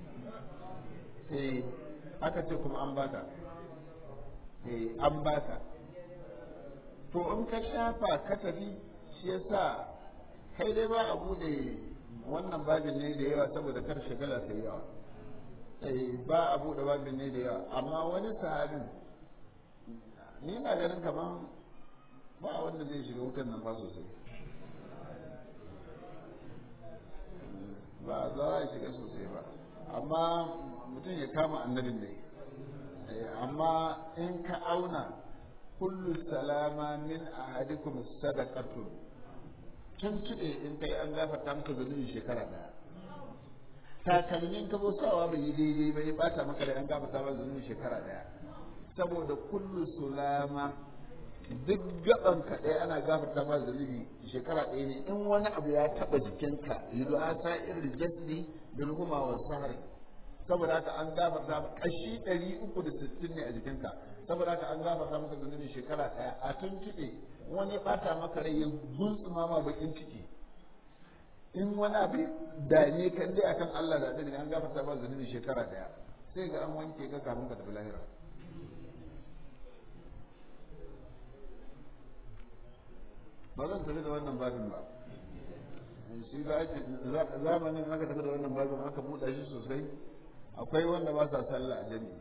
eh aka ce kuma an baka eh an baka to in ka shafa ka tafi shi yasa kai dai ba a bude wannan babin ne da yawa saboda kar shagala ta yawa eh ba a bude babin ne da yawa amma wani sahabin ni na ganin kaman ba wanda zai shiga wutan nan ba sosai ba za a shiga sosai ba amma mutum ya kama annabin ne amma in ka auna kullu salama min ahadikum sadaqatun tun tuɗe in kai an gafarta maka zunubi shekara ɗaya takalmin ka zo sawa bai yi daidai ba ya bata maka da an gafarta maka zunubi shekara ɗaya saboda kullu sulama duk gaban ka ɗaya ana gafarta ma zunubi shekara ɗaya ne in wani abu ya taɓa jikinka yudu asa irin jasdi bil huma wa sahari saboda haka an gafarta kashi ɗari uku da sittin ne a jikinka saboda haka an gafarta maka zunubi shekara ɗaya a tuntuɓe wani ya ɓata maka rai ya guntsuma ma bakin ciki in wani abu dame kan dai akan Allah da ne an gafarta ba zunubi shekara ɗaya sai ga an wanke ka kafin ka tafi lahira ba zan tafi da wannan babin ba shi ba zamanin aka tafi da wannan babin aka buɗa shi sosai akwai wanda ba sa sallah a jami'i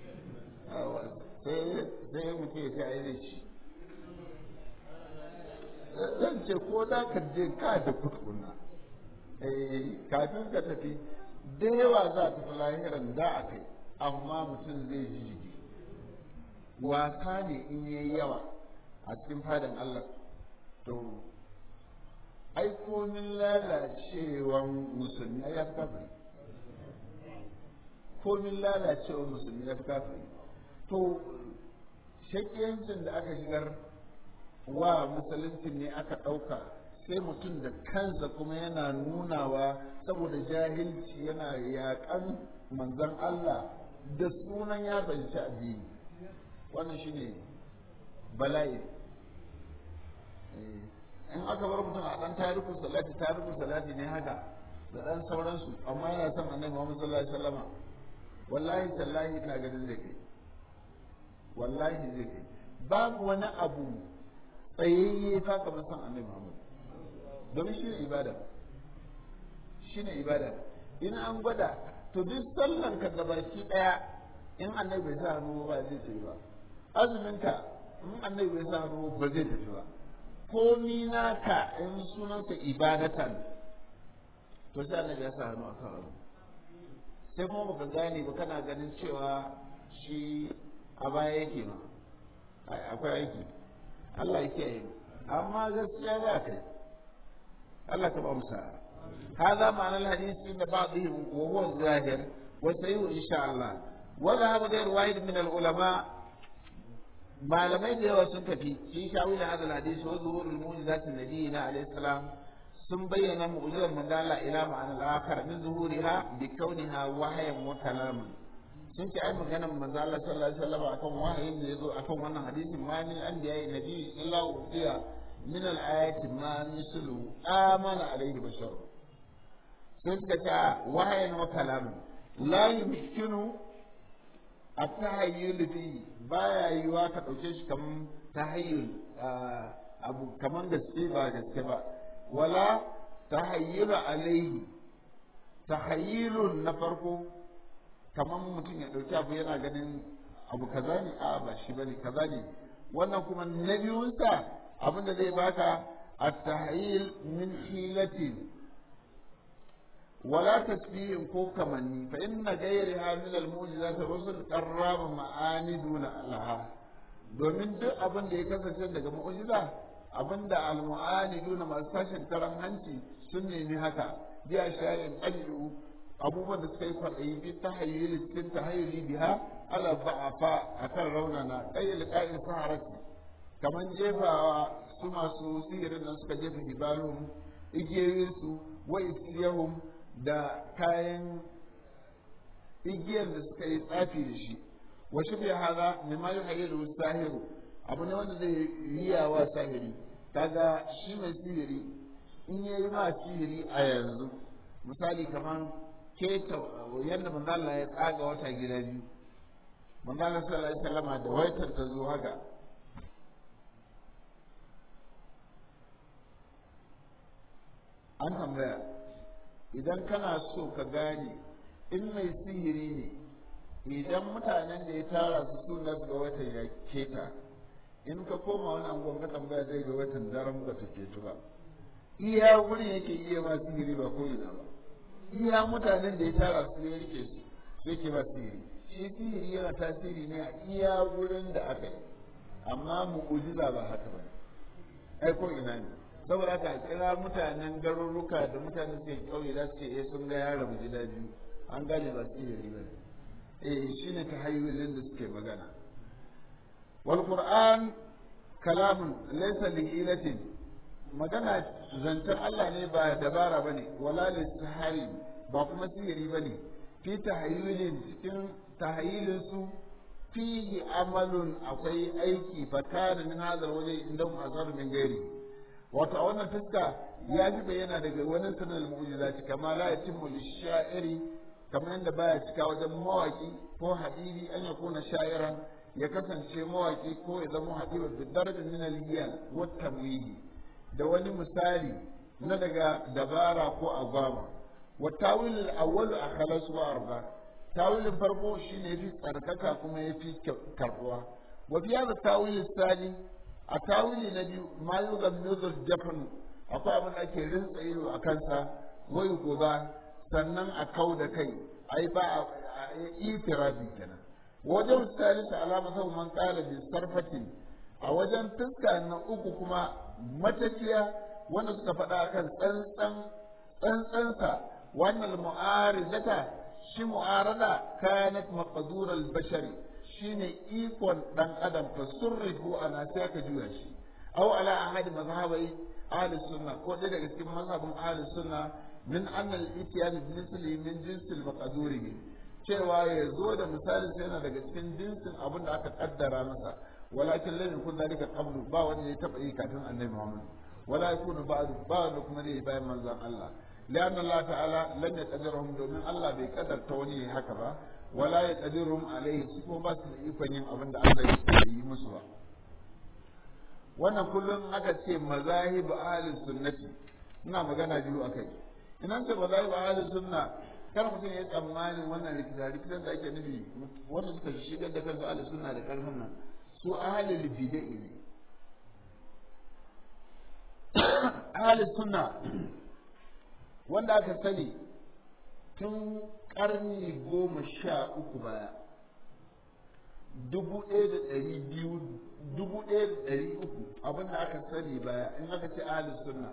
sai mutum ya ce a yi ci zan ce ko za ka je ka da kutukuna kafin ka tafi da yawa za a tafi lahiran da a kai amma mutum zai ji jiki wasa ne in yi yawa a cikin fadin Allah to ai komin lalacewan musulmi ya fi kafiri komin lalacewan musulmi ya fi kafiri to shakiyancin da aka shigar wa musulunci ne aka ɗauka sai mutum da kansa kuma yana nunawa saboda jahilci yana yaƙan manzan Allah da sunan ya fahimci addini wannan shine bala'i in aka bar mutum a ɗan tarikun salati tarikun salati ne haka da ɗan sauransu amma yana son annabi Muhammad sallallahu alaihi wasallama wallahi tallahi ina ganin zai kai wallahi zai kai babu wani abu tsayayye fa kamar son annabi Muhammad domin shi ne ibada shi ne ibada in an gwada to duk sallan ka gabaki daya in annabi bai sa hannu ba zai tafi ba azumin ka in annabi bai sa hannu ba zai tafi ba komi naka in sunansa ibadatan to sai annabi ya sa hannu a kan abu sai kuma baka gane ba kana ganin cewa shi a baya yake ma akwai aiki Allah ya kiyaye amma gaskiya za ka yi الله تبقى مساعد هذا معنى الحديث عند بعضهم وهو الظاهر وسيء إن شاء الله وذهب غير واحد من العلماء ما لم يدري وسنتفي في شاول هذا الحديث وظهور المعجزات النبي عليه السلام ثم بين معجزة من قال إلى معنى الآخر من ظهورها بكونها وحيا وكلاما sun ce ai maganar manzo Allah sallallahu alaihi wasallam akan wahayin da yazo akan wannan hadisin ma min anbiya nabi illa uqiya من الآيات ما مثل آمن عليه بشر سنتك وحي وكلام لا يمكن التهيل فيه بايا يوا ka dauke shi kaman tahayyul abu kaman gaske ba gaske ba wala tahayyul alaihi tahayyulun na farko kaman mutum ya dauki abu yana ganin abu kaza ne a ba shi bane kaza ne wannan kuma na biyunsa abin da zai baka at-tahyil min hilatin wala tasbihin ko kamanni fa inna ghayriha min al-mu'jizat rusul qarraba ma'ani duna laha domin duk abin da ya kasance daga mu'jiza abin da al-mu'ani duna masu tashin karan hanci sun nemi haka biya shayin ajru abubuwan da suka yi kwaɗayi bi tahayyuli cikin tahayyuli biha ala ba'afa akan raunana qayyil qa'il saharati kamar jefawa su masu sihirin nan suka jefa hibalun igiyoyinsu wa isiyahum da kayan igiyar da suka yi tsafi da shi wa shi bai haza mai ma yi hayar sahiru abu ne wanda zai riya wa sahiri kaga shi mai sihiri in ya yi ma sihiri a yanzu misali kamar keta yadda manzala ya tsaga wata gida biyu manzala sallallahu alaihi wasallama da waitar ta zo haka an tambaya idan kana so ka gane in mai sihiri ne idan mutanen da ya tara su suna ga watan ya keta in ka koma wani angon ka tambaya zai ga watan daren ba ta ketu ba iya wurin yake iya ma sihiri ba ko ina ba iya mutanen da ya tara su ya rike su sai ke ba sihiri shi sihiri yana tasiri ne a iya wurin da aka yi amma mu'ujiza ba haka ba ai ko ina ne saboda haka kira mutanen garuruka da mutanen suke kauye za su ce eh sun ga yaro mu gida biyu an gane ba su yi ba eh shine ta hayyulin da suke magana wal qur'an kalamun laysa li ilatin magana zancen Allah ne ba dabara bane wala lisahari ba kuma sihiri bane fi tahayyulin cikin tahayyulin su fihi amalun akwai aiki fakara min hadal waje inda mu azar min gairi wato a wannan fuska ya fi bayyana daga wani sanar mu'jizati kama la yatimmu lishairi kamar yadda baya cika wajen mawaki ko hadiri an ya kuna sha'iran ya kasance mawaki ko ya zama hadiba da darajar min al wa tamwihi da wani misali na daga dabara ko agwama wa tawil al-awwal akhalas wa arba tawilin farko shine yafi tsarkaka kuma yafi karbuwa wa fi hadha tawil sani a tawili na biyu ma yughammidu jafan akwai abin da ake rinsa ido a kansa wai goba sannan a kau da kai ai ba a itirafi kenan wajen salisa alama sau man kala bi sarfatin a wajen fuska na uku kuma matafiya wanda suka faɗa kan tsantsan tsantsansa wannan mu'aridata shi mu'arada kanat maqdur al-bashari shine ikon dan adam fa surrifu ana sai ka juya shi aw ala ahad mazhabai ahli sunna ko da daga cikin mazhabin ahli sunna min anna al-ityan bi misli min jins al-maqdur cewa ya zo da misali sai yana daga cikin jinsin abin da aka kaddara masa walakin lam yakun dalika qablu ba wanda ya taba yi kafin annabi Muhammad wala yakunu ba'du ba wanda kuma zai bayan manzon Allah لأن الله تعالى لم يقدرهم دومين الله بيقدر توني هكذا ولا يقدرهم عليه سكو بس يفنين أبن الله يسيء مسوا wannan kullum aka ce mazahib ahli sunnati ina magana biyu akai ina ce mazahib ahli sunna kar mutum ya tsammanin wannan rikita rikitan da ake nufi wanda suka shigar da kansu ahli sunna da karfin nan su ahli bid'ah ne ahli sunna wanda aka sani tun karni goma sha uku baya dubu ɗaya da ɗari biyu dubu ɗaya da ɗari uku abinda aka sani baya in aka ce ahalin sunna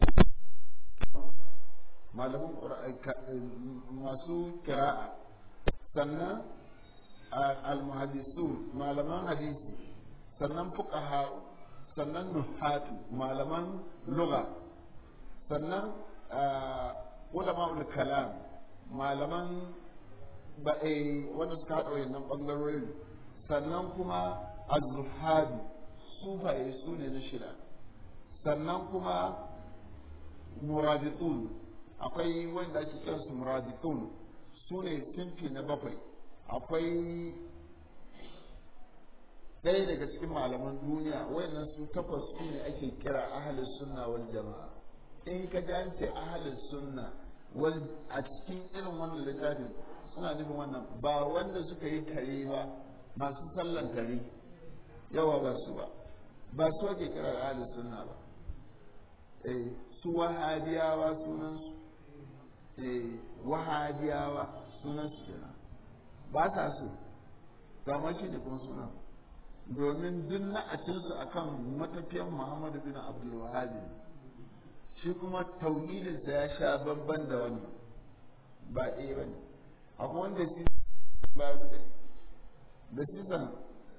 malamin masu kira'a sannan almuhadisu malaman hadisi sannan fuqaha sannan nuhatu malaman lugha sannan ulama kalam malaman ba wanda suka haɗa wayannan ɓangarorin sannan kuma az-zuhadi sufaye su ne na shida sannan kuma muraditun akwai wanda ake kiran su muraditun su ne sinfi na bakwai akwai ɗaya daga cikin malaman duniya wayannan su takwas su ne ake kira ahalus sunna wal jama'a in ka ji an ce ahalin sunna wal a cikin irin wannan littafin suna nufin wannan ba wanda suka yi tare ba masu sallan tare yawa ba su ba ba su ake kira ahalin sunna ba eh su wahabiyawa sunan su eh wahabiyawa sunan su kenan ba sa su kamar shi ne kuma sunan domin duk na'acinsu akan matafiyan Muhammadu bin Abdul Wahhab shi kuma tauhidinsa ya sha babban da wani ba ɗaya ba ne akwai wanda shi ba da sisan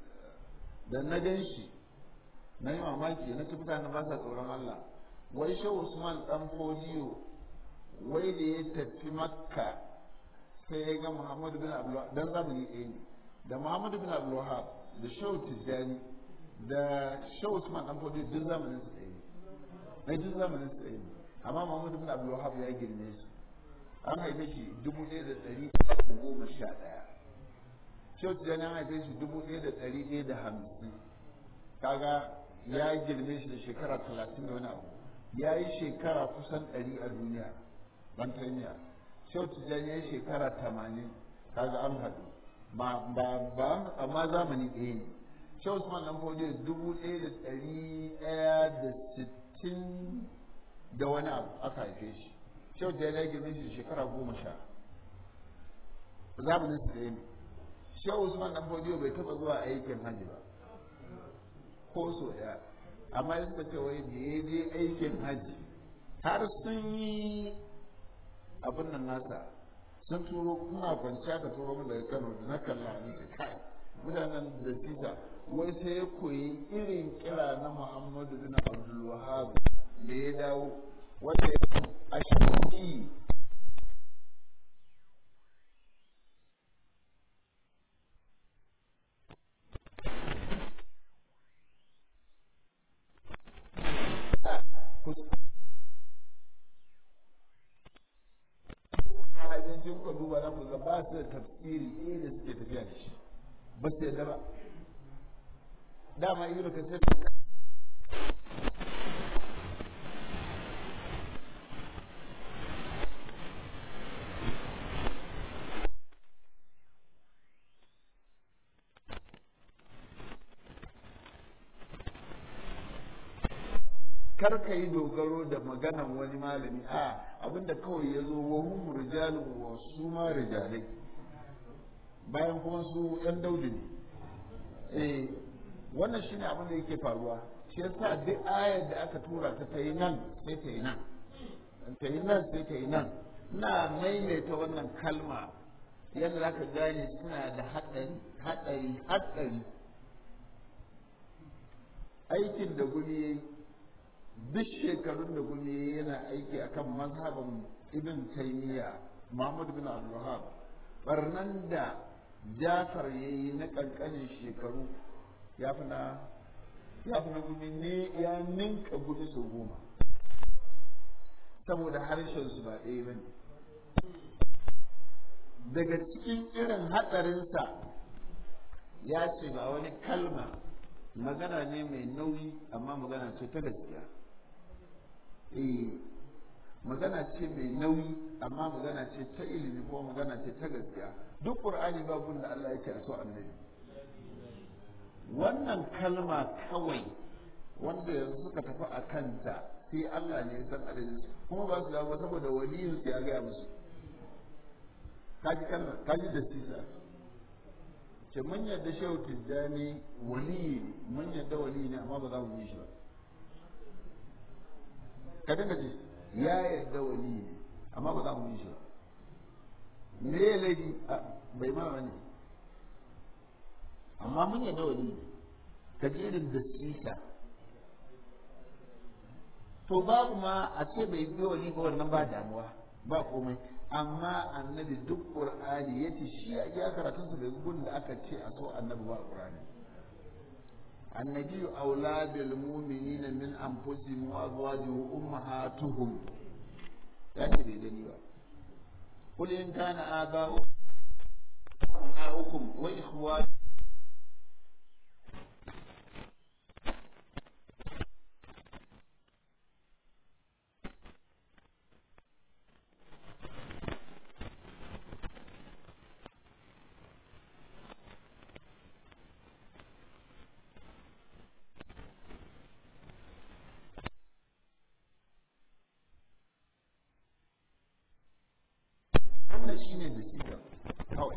da na gan shi na yi mamaki na ci mutane ba sa tsoron Allah wai shi Usman dan Fodiyo wai da ya tafi Makka sai ya ga Muhammadu bin Abdul dan zamani ɗaya ne da Muhammadu bin Abdul Wahab da Shehu Tijjani da Shehu Usman dan Fodiyo duk zamanin su ɗaya ne na duk zamanin su ɗaya ne amma Muhammadu bin Abdul Wahab ya girme su an haife shi dubu ɗaya da ɗari goma sha ɗaya Shehu Tijjani an haife shi dubu ɗaya da ɗari ɗaya da hamsin kaga ya girme shi da shekara talatin da wani abu ya yi shekara kusan ɗari a duniya ban taimiya Shehu Tijjani ya yi shekara tamanin kaga an haɗu ba ba ba amma zamani ɗaya ne Shehu Usman dan Fodiyo dubu ɗaya da ɗari ɗaya da sittin da wani abu aka haife shi Shehu Tijjani ya girme shi da shekara goma sha zamanin su ɗaya ne Shehu Usman dan Fodiyo bai taɓa zuwa aikin hajji ba ko so ɗaya amma ya suka ce wai da ya je aikin hajji har sun yi abin nan nasa sun turo kuna kwanciya ka turo min daga Kano da na kalla ni ce kai mutanen da tisa wai sai ya koyi irin kira na muhammadu bin abdul wahab da ya dawo wanda ya ashiri hajjin ku duba na ku ga ba su da tafsiri ɗaya da suke tafiya da shi ba su yadda ba dama ibnu kasir kar ka yi dogaro da maganan wani malami a abinda kawai ya zo wa hum rijalun wa su ma rijalai bayan kuma su yan daudi ne eh wannan shine abin da yake faruwa shi yasa duk ayar da aka tura ta ta yi nan sai ta yi nan ta yi nan sai ta yi nan ina maimaita wannan kalma yadda za ka gane suna da haɗari haɗari haɗari aikin da gumi ya yi duk shekarun da gumi yana aiki akan mazhaban ibn taymiya muhammad bin abdulwahab barnan da jafar ya yi na kankanin shekaru ya fi na ya fi na gumi ne ya ninka gumi sau goma saboda harshen su ba ɗaya ba ne daga cikin irin hatsarinsa ya ce ba wani kalma magana ne mai nauyi amma magana ce ta gaskiya eh magana ce mai nauyi amma magana ce ta ilimi ko magana ce ta gaskiya duk qur'ani babu da Allah yake so annabi wannan kalma kawai wanda yanzu suka tafi a kanta sai Allah ne ya san adadin kuma ba su dawo saboda waliyin su ya gaya musu kaji kalma kaji da sisa ce mun yadda shehu tijjani waliyi ne mun yadda waliyi ne amma ba za mu yi shi ba ka dinga ce ya yadda waliyi ne amma ba za mu yi shi ba me ya laifi bai ma wani amma mun yadda waliyi ne ka ji irin da sisa to babu ma a ce bai bi wali ba wannan ba damuwa ba komai amma annabi duk qur'ani yace shi a iya karatun su bai gun da aka ce a so annabi ba qur'ani annabi aula bil mu'minina min anfusihim wa azwajuhum ummahatuhum ya ce bai gani ba qul in kana aba'ukum wa ikhwanukum wannan shi ne da siga kawai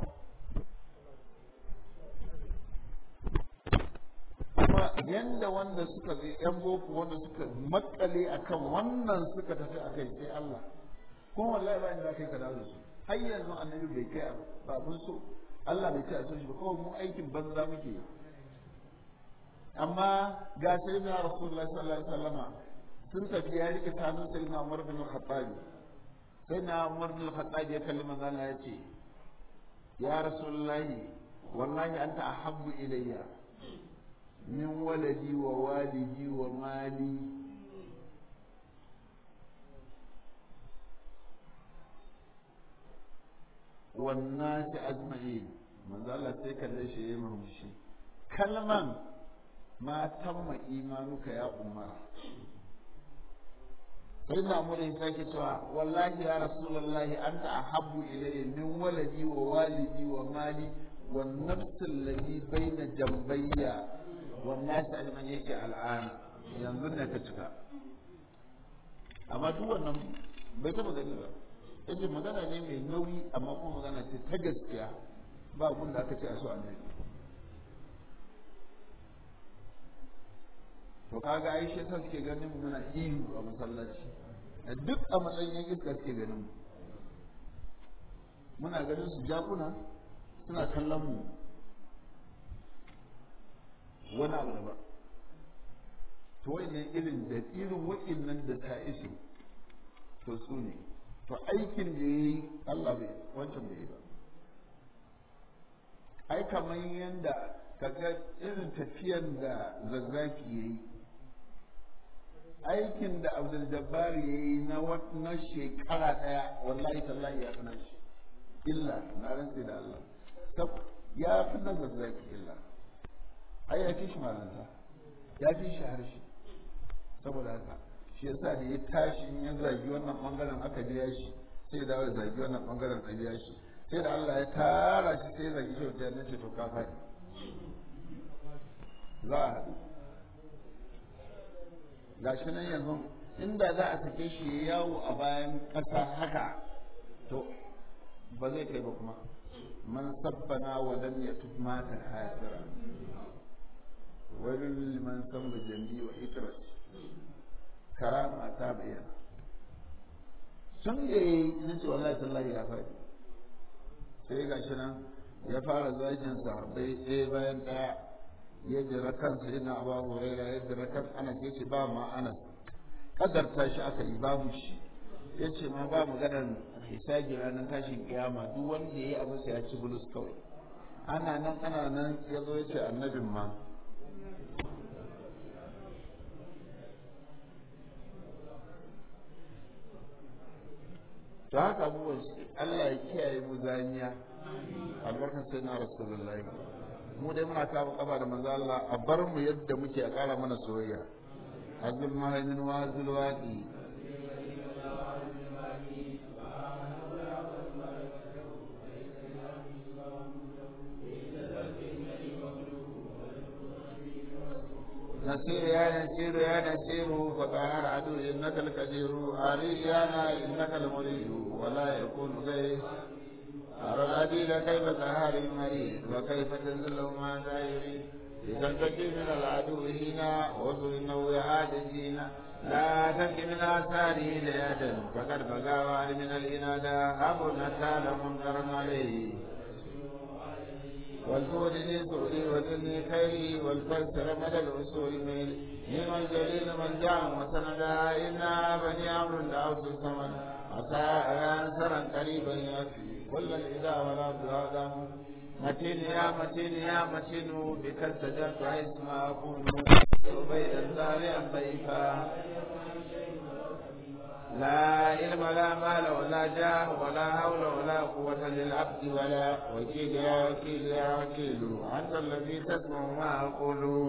kuma yanda wanda suka zai yan boko wanda suka makale akan wannan suka tafi a kai sai Allah kuma wallahi ba inda kai ka dawo da su har yanzu annabi bai kai ba mun so Allah bai ce a so shi ba kawai mu aikin banza muke yi amma ga sai na rasulullahi sallallahu alaihi wasallama sun tafi ya rike kanun sai na Umar bin Khattab sai na Umar bin Khattab ya kalli manzo Allah ya ce ya rasulullahi wallahi anta ahabbu ilayya min waladi wa walidi wa mali wannan shi ajma'in manzo Allah sai kalle shi ya murmushi kalman ma tamma imanuka ya umar sai na murin sake cewa wallahi ya rasulullahi anta ahabbu ilayya min waladi wa walidi wa mali wa nafsi allati baina jambayya wa nas alman yake al'an yanzu ne ka cika amma duk wannan bai taba gani ba yace magana ne mai nauyi amma kuma magana ce ta gaskiya ba abun da aka ce a so annabi to kaga ai shi yasa suke ganin mu muna ihu a masallaci da duk a matsayin iska suke ganin mu muna ganin su jakuna suna kallon mu wani abu ba to wannan irin da irin wa'innan da ta isu to su ne to aikin da ya yi Allah bai wancan bai yi ba ai kamar yadda kaga irin tafiyan da zazzaki ya yi aikin da abdul jabbar ya yi na shekara daya wallahi tallahi ya fi shi illa na rantse da Allah ya fi na zazzaki illa ai ya fi shi malanta ya fi shi harshe saboda haka shi yasa da ya tashi ya zagi wannan bangaren aka biya shi sai ya dawo da zagi wannan bangaren a biya shi sai da Allah ya tara shi sai ya zagi shi wajen ce to ka faɗi za a haɗu ga shi nan yanzu inda za a sake shi yawo a bayan ƙasa haka to ba zai kai ba kuma man sabbana wa lam yatub mata hasira wailul liman samba jambi wa ikras karama ta bayyana sun da yi na ce wallahi tallahi ya faɗi sai ga shi nan ya fara zagin sahabbai ɗaya bayan ɗaya ya jira kansa yana ba huraira ya jira kan anas ya ce ba ma anas kadarta shi aka yi babu shi ya ce ma ba maganar hisabi ranar tashin kiyama duk wanda ya yi abu sai ya ci bulus kawai ana nan ana nan ya zo ya ce annabin ma to haka abubuwan Allah ya kiyaye mu zaniya albarkar sai na rasulullahi mu dai muna kawo kafa da manzo Allah a bar mu yadda muke a kara mana soyayya azul mahaimin wa azul waqi نسير يا نسير يا نسير فطهر عدو انك الكثير اريانا انك المريد ولا يكون غير أرى العديد كيف تهار المريض وكيف تنزل ما لا يريد إذا تجي من العدو هنا وصل إنه يعاد هنا لا تنك من آثاره ليدا فقد بقى من الإنادة أبو نتال منكر عليه والفود لي سؤلي وزني خيري والفلسر مدى الأصول ميل نعم الجليل من جاء وسندا إنا بني عمرو دعوت الثمن عسى أنصرا قريبا يكفي كل الإذا ولا بهذا متين يا متين يا متين بك التجرت حيث ما أكون عبيدا سارعا ضيفا لا علم لا مال ولا جاه ولا حول ولا قوة للعبد ولا وكيل يا وكيل يا وكيل أنت الذي تسمع ما أقول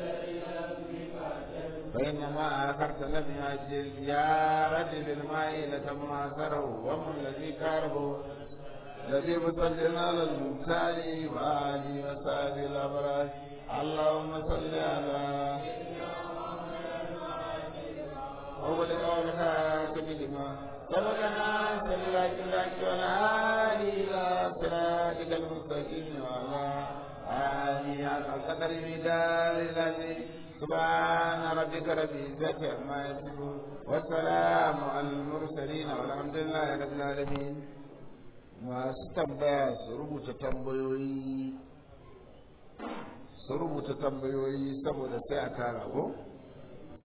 فإنما آخرت لم يأجل يا رجل الماء لتماثره ومن الذي كاره الذي مصلي على المختار وآله وصحبه الأبرار اللهم صل على أول قولك كلمة سبقنا سلاك لك والعالي إلى صراطك المستقيم وعلى آله حق القدر بدار الذي سبحان ربك رب العزة عما يصفون والسلام على المرسلين والحمد لله رب العالمين masu tambaya su rubuta tambayoyi su rubuta tambayoyi saboda sai a tara ko